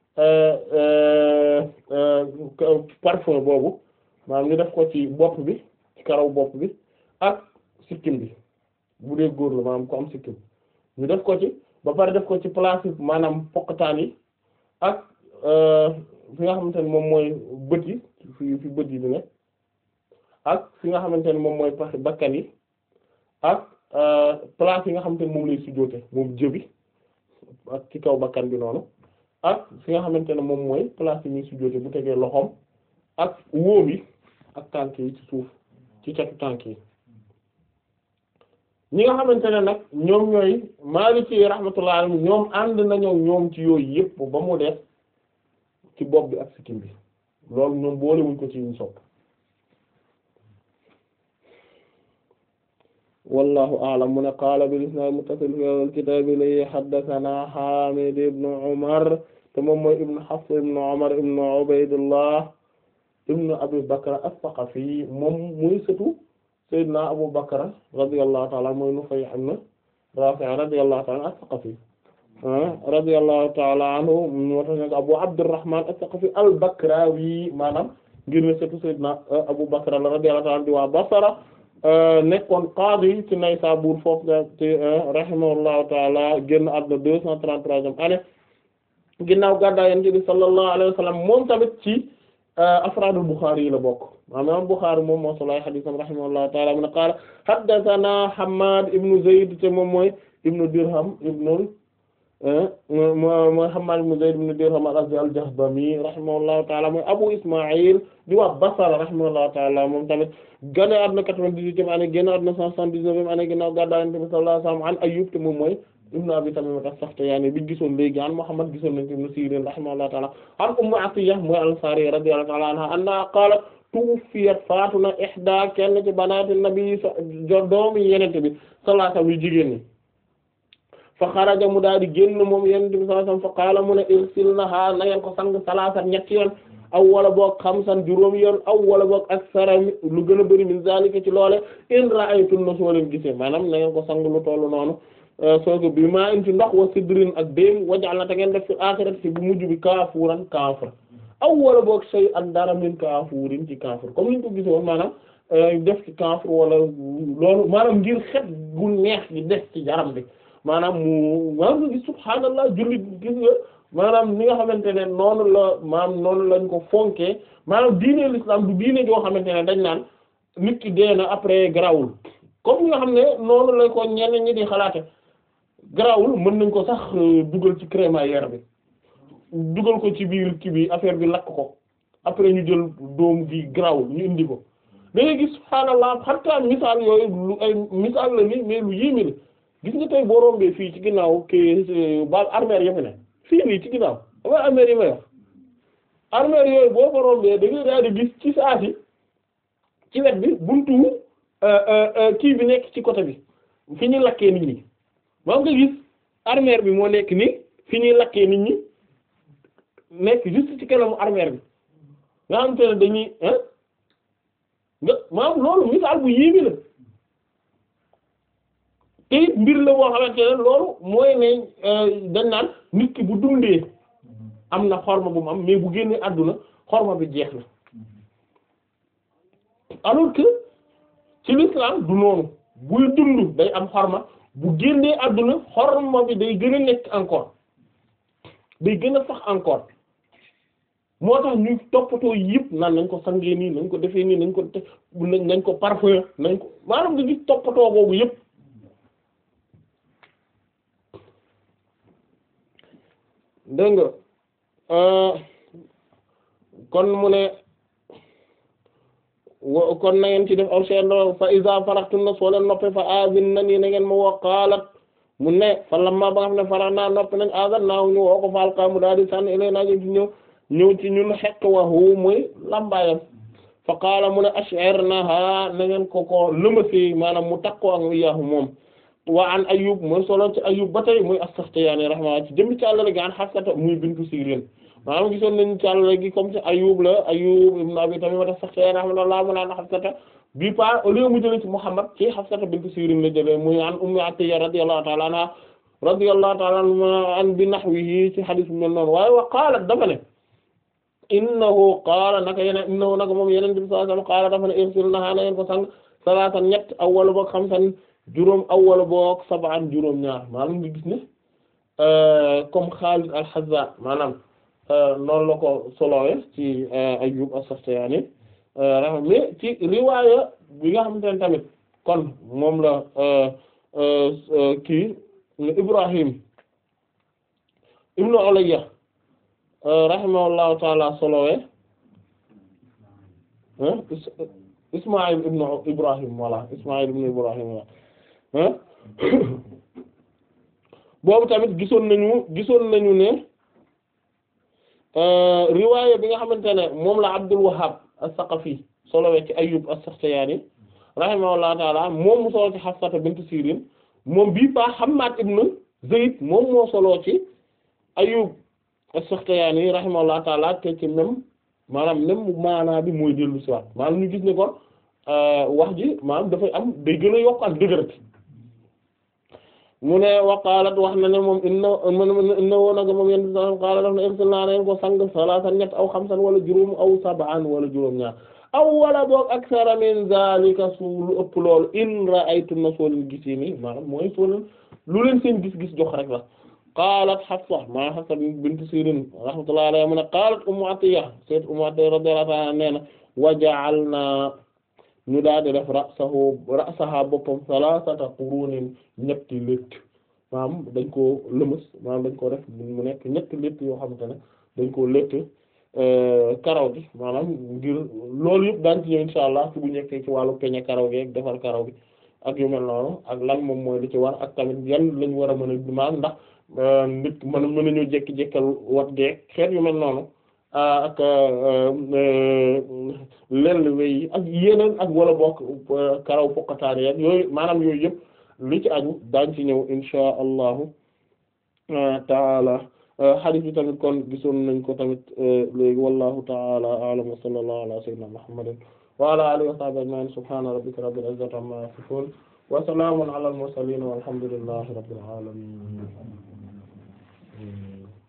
Speaker 2: parfum boobu maanaam ñu def ko ci bopp bi ci karaw bopp bi ak sikkim bi bu dee góor la maanaam ko am sikkim ñu def ko ci ba pare def ko ci place yi maanaam poqataan yi ak fi nga xamante ne moom mooy bët yi fi fi bët yi bi ne ak fi nga xamante ne moom mooy pax bakkan yi ak place yi nga xamante ne moom lay sujjóote moom jëbi ak ci kaw bakkan bi noonu ak fi nga xamante ne moom mooy place yi ñuy sujjóote bu tegee loxoom ak wóom yi ak tànk yi ci suuf ci catu tànk yi ñi nga xamante ne nag ñoom ñooy Maliki rahmatullah alayhi ñoom ànd nañoo ñoom ci yooyu yëpp ba mu def ci bopp bi ak sikkim bi loolu ñoom boolewuñ ko ci ñu sopp wallahu a'lam mu ne qaala bil isnaad muttasil fi al kitaab li haddathana Haamid ibn Umar te moom mooy ibn Hafs ibn Umar ibn Ubaydullah ibn Abi Bakr as-Saqafi moom muy sëtu Seydina Abu Bakr radiyallahu ta'ala mooy Nufay ibn Rafi' radiyallahu ta'ala as-Saqafi radiyallahu ta'ala anhu moo tax nag Abu Abdurrahman as-Saqafi al-Bakrawi maanaam ngir ne sëtu Seydina Abu Bakr la radiyallahu ta'ala di waa Basra nekkoon qaadi ci Naysabur foofu nga ci rahimahullahu ta'ala génn àdduna deux cent trente-troisième année ginnaaw gàddaay Yonent bi sallallahu alayhi wa sallam moom tamit ci afraadul Bukhari yi la bokk maanaam Bukhari moom moo solo ay hadiisam rahimahullahu ta'ala mu ne qaala haddathana Hammad ibnu Zayd te moom mooy ibnu Dirham ibnu mooy Hammad ibnu Zayd ibnu Dirham al-Azdi al-Jahdami rahimahullahu ta'ala mooy Abu Isma'il di wax Basra rahimahullahu ta'ala moom tamit gane àdduna quatre-vingt-dix-huitième année génn àdduna cent soixante-dix-neuvième année ginnaaw gàddaay Yonent bi sallallahu alayhi wa sallam an Ayyub te moom mooy ibnu Abi Tamima as-Sakhtiyani bi gisoon léegi an Muhammad gisoon nañ ko ibnu Sirin rahimahullahu ta'ala an Ummu Atiyya mooy al-Ansari radiyallahu ta'ala anha anna qaalat tuwuffiyat faatu na ihda kenn ci banaati nabi doomi Yonent bi sallallahu alayhi wa sallam yu jigéen ñi fa xaraja mu daal di génn moom Yonent bi sallallahu alayhi wa sallam fa qaala mu ne irsilnaha na ngeen ko sang salaasan ñetti yoon aw wala boog xamsan juróomi yoon aw wala boog aksara lu gën a bëri min zalika ci loole in ra'aytunna soo leen gisee maanaam na ngeen ko sang lu tollu noonu sooga bi maa in ci ndox wa sidrin ak déem wajal na te ngeen def fi aaxirati ci bu mujj bi kaafuuran kaafur aw wala boog sey ak dara min kaafuurin ci kaafur comme niñ ko gisoon maanaam def ci kaafur wala loolu maanaam ngir xet gu neex gi des ci jaram bi maanaam mu maanaam nga gis subhaanallah jullit gis nga maanaam ni nga xamante ne noonu la maanaam noonu lañ ko fonkee maanaam diine l'islam du diine joo xamante ne dañ naan nit ki dee na après grawul comme nga xam ne noonu lañ ko ñenn ñi di xalaate grawul mën nañ ko sax dugal ci crémaillère bi dugal ko ci biir kii bi affaire bi lakk ko après ñu jël doom gi grawul ñu indi ko da ngay gis subhaanallah xatta misaal yooyu lu ay misaal la ni mais lu yéeme la gis nga tey boo rombee fii ci ginnaaw kii ba armère ya fi ne fii nii ci ginnaaw dama armère yi may wax armère yooyu boo ko rombee da ngay daal di gis ci saati ci wet bi buntu kii bi nekk ci côté bi fi ñuy lakkee nit ñi moom nga gis armère bi moo nekk nii fi ñuy lakkee nit ñi nekk juste ci kanamu armère bi nga xam te ne dañuy ah nga maanaam loolu misaal bu yéeme la te it mbir la boo xamante ne loolu mooy ne dañ naan nit ki bu dundee am na xorma bu mu am mais bu génnee àdduna xorma bi jeex na alors que ci l'islam du noonu buy dund day am xorma bu génnee àdduna xorma bi day gën a nekk encore day gën a sax encore moo tax ñu toppatoo yëpp naan nañ ko sangee nii nañ ko defee nii nañ ko te nañ ko parfum nañ ko maanaam nga gis toppatoo boobu yëpp dégg nga kon mu ne kon na ngeen ci def aw sendo fa iza faraxtunna soo leen noppe fa azin na nii na ngeen ma woo qaalat mu ne fa lamma ba nga xam ne farax naa noppi nañ azan naaw ñu woo ko faal mu daal di sànni ilay naa ci ñëw ñëw ci ñun xekk waxu muy lambaayam fa qaala mu ne ash'irnaha na ngeen ko ko lëmasi maanaam mu takkoo ak yaahu moom wa an Ayyub mooy solo ci Ayyub ba tey muy as-Saxtiyaani rahimahullah ci jëmmi càllale gi an Hafsata muy bintu Sirin maanaam gisoon nañu càllale gi comme ci Ayyub la Ayyub ibn Abi Tamiima as-Saxtiyaani rahimahullah mu naan Hafsata bi pa au lieu mu jëlee ci Muhammad ci Hafsata bintu Sirin la jëlee muy an Ummu Atiyya radiyallahu ta'ala anha radiyallahu ta'ala anha an bi nahwihi ci hadith bi mel noonu waaye wa qaalat dafa ne innahu qaala naka yeneen innahu naka moom yeneen bi sallallahu alayhi wasallam qaala dafa ne irsilnahaa na ngeen ko sang salaatan ñett awwala boog xamsan juróom awwala boog sab'an juróom ñaar maanaam nga gis ne comme Xaalid al-Hazza maanaam noonu la ko solowee ci Ayyub as-Saxtiyaani mais ci riwaaya bi nga xamante ne tamit kon moom la kii Ibrahim ibnu Ulayya rahimahullahu taala solowee Ismaïl ibnu Ibrahim voilà Ismaïl ibnu Ibrahim voilà boobu tamit gisoon nañu gisoon nañu ne riwaaya bi nga xamante ne moom la Abdul Wahhab as-Saqafi solowee ci Ayyub as-Saxtiyaani rahimahullahu taala moom mu solo ci Hafsata bint Sirin moom bii ba Hammad ibn Zayd moom moo solo ci Ayyub as-Sakhtiyani rahimahullahu taala te ci même maanaam même maanaa bi mooy dellu si waat maanaam ñu gis ne kon wax ji maanaam dafay am day gën a yokk ak dëgërati mu ne waqaalat wax na ne moom inna inna woo nag moom yéen sa qaala daf na irsilna neen ko sang salaasan ñett aw xamsan wala juróom aw sab'an wala juróom ñaar aw wala boog aksara min zalika su lu ëpp loolu in ra'aytunna soo leen gisee ni maanaam mooy soo leen lu leen seen gis-gis jox rek la qaalat Hafsa maa Hafsa bint Sirin rahmatullahi alayha mu ne qaalat Ummu Atiyya sayyid Ummu Atiyya radiyallahu ta'ala nee na wa ja'alna ñu daal di def ra'sahu ra'saha boppam salasata qurunin ñetti létt maanaam dañ koo lëmës maanaam dañ koo def mu nekk ñetti létt yoo xamante ne dañ koo létt karaw gi maanaam ngir loolu yëpp daan ci ñëw insha allah ci bu ñekkee ci wàllu peñe karaw gi ak defar karaw gi ak yu mel noonu ak lan moom mooy li ci war ak tamit yan lañ war a mën a maanaam ndax nit mën mën nañu jekki-jekkal wat geek xeet yu mel noonu ak lell wey ak yeneen ak wala bokk karaw pokataan yeeg yooyu maanaam yooyu yëpp li ci aju daañ ci ñëw insha allahu taala hadith bi tamit kon gisoon nañ ko tamit léegi wallahu taala a'lam wa sallallahu ala sayyidina muhammadin wa ala alihi wa sahbihi ajma'in subhana rabbika rabbil izzati amma yasifun wa salamun ala al mursalin walhamdulillahi rabbil alamin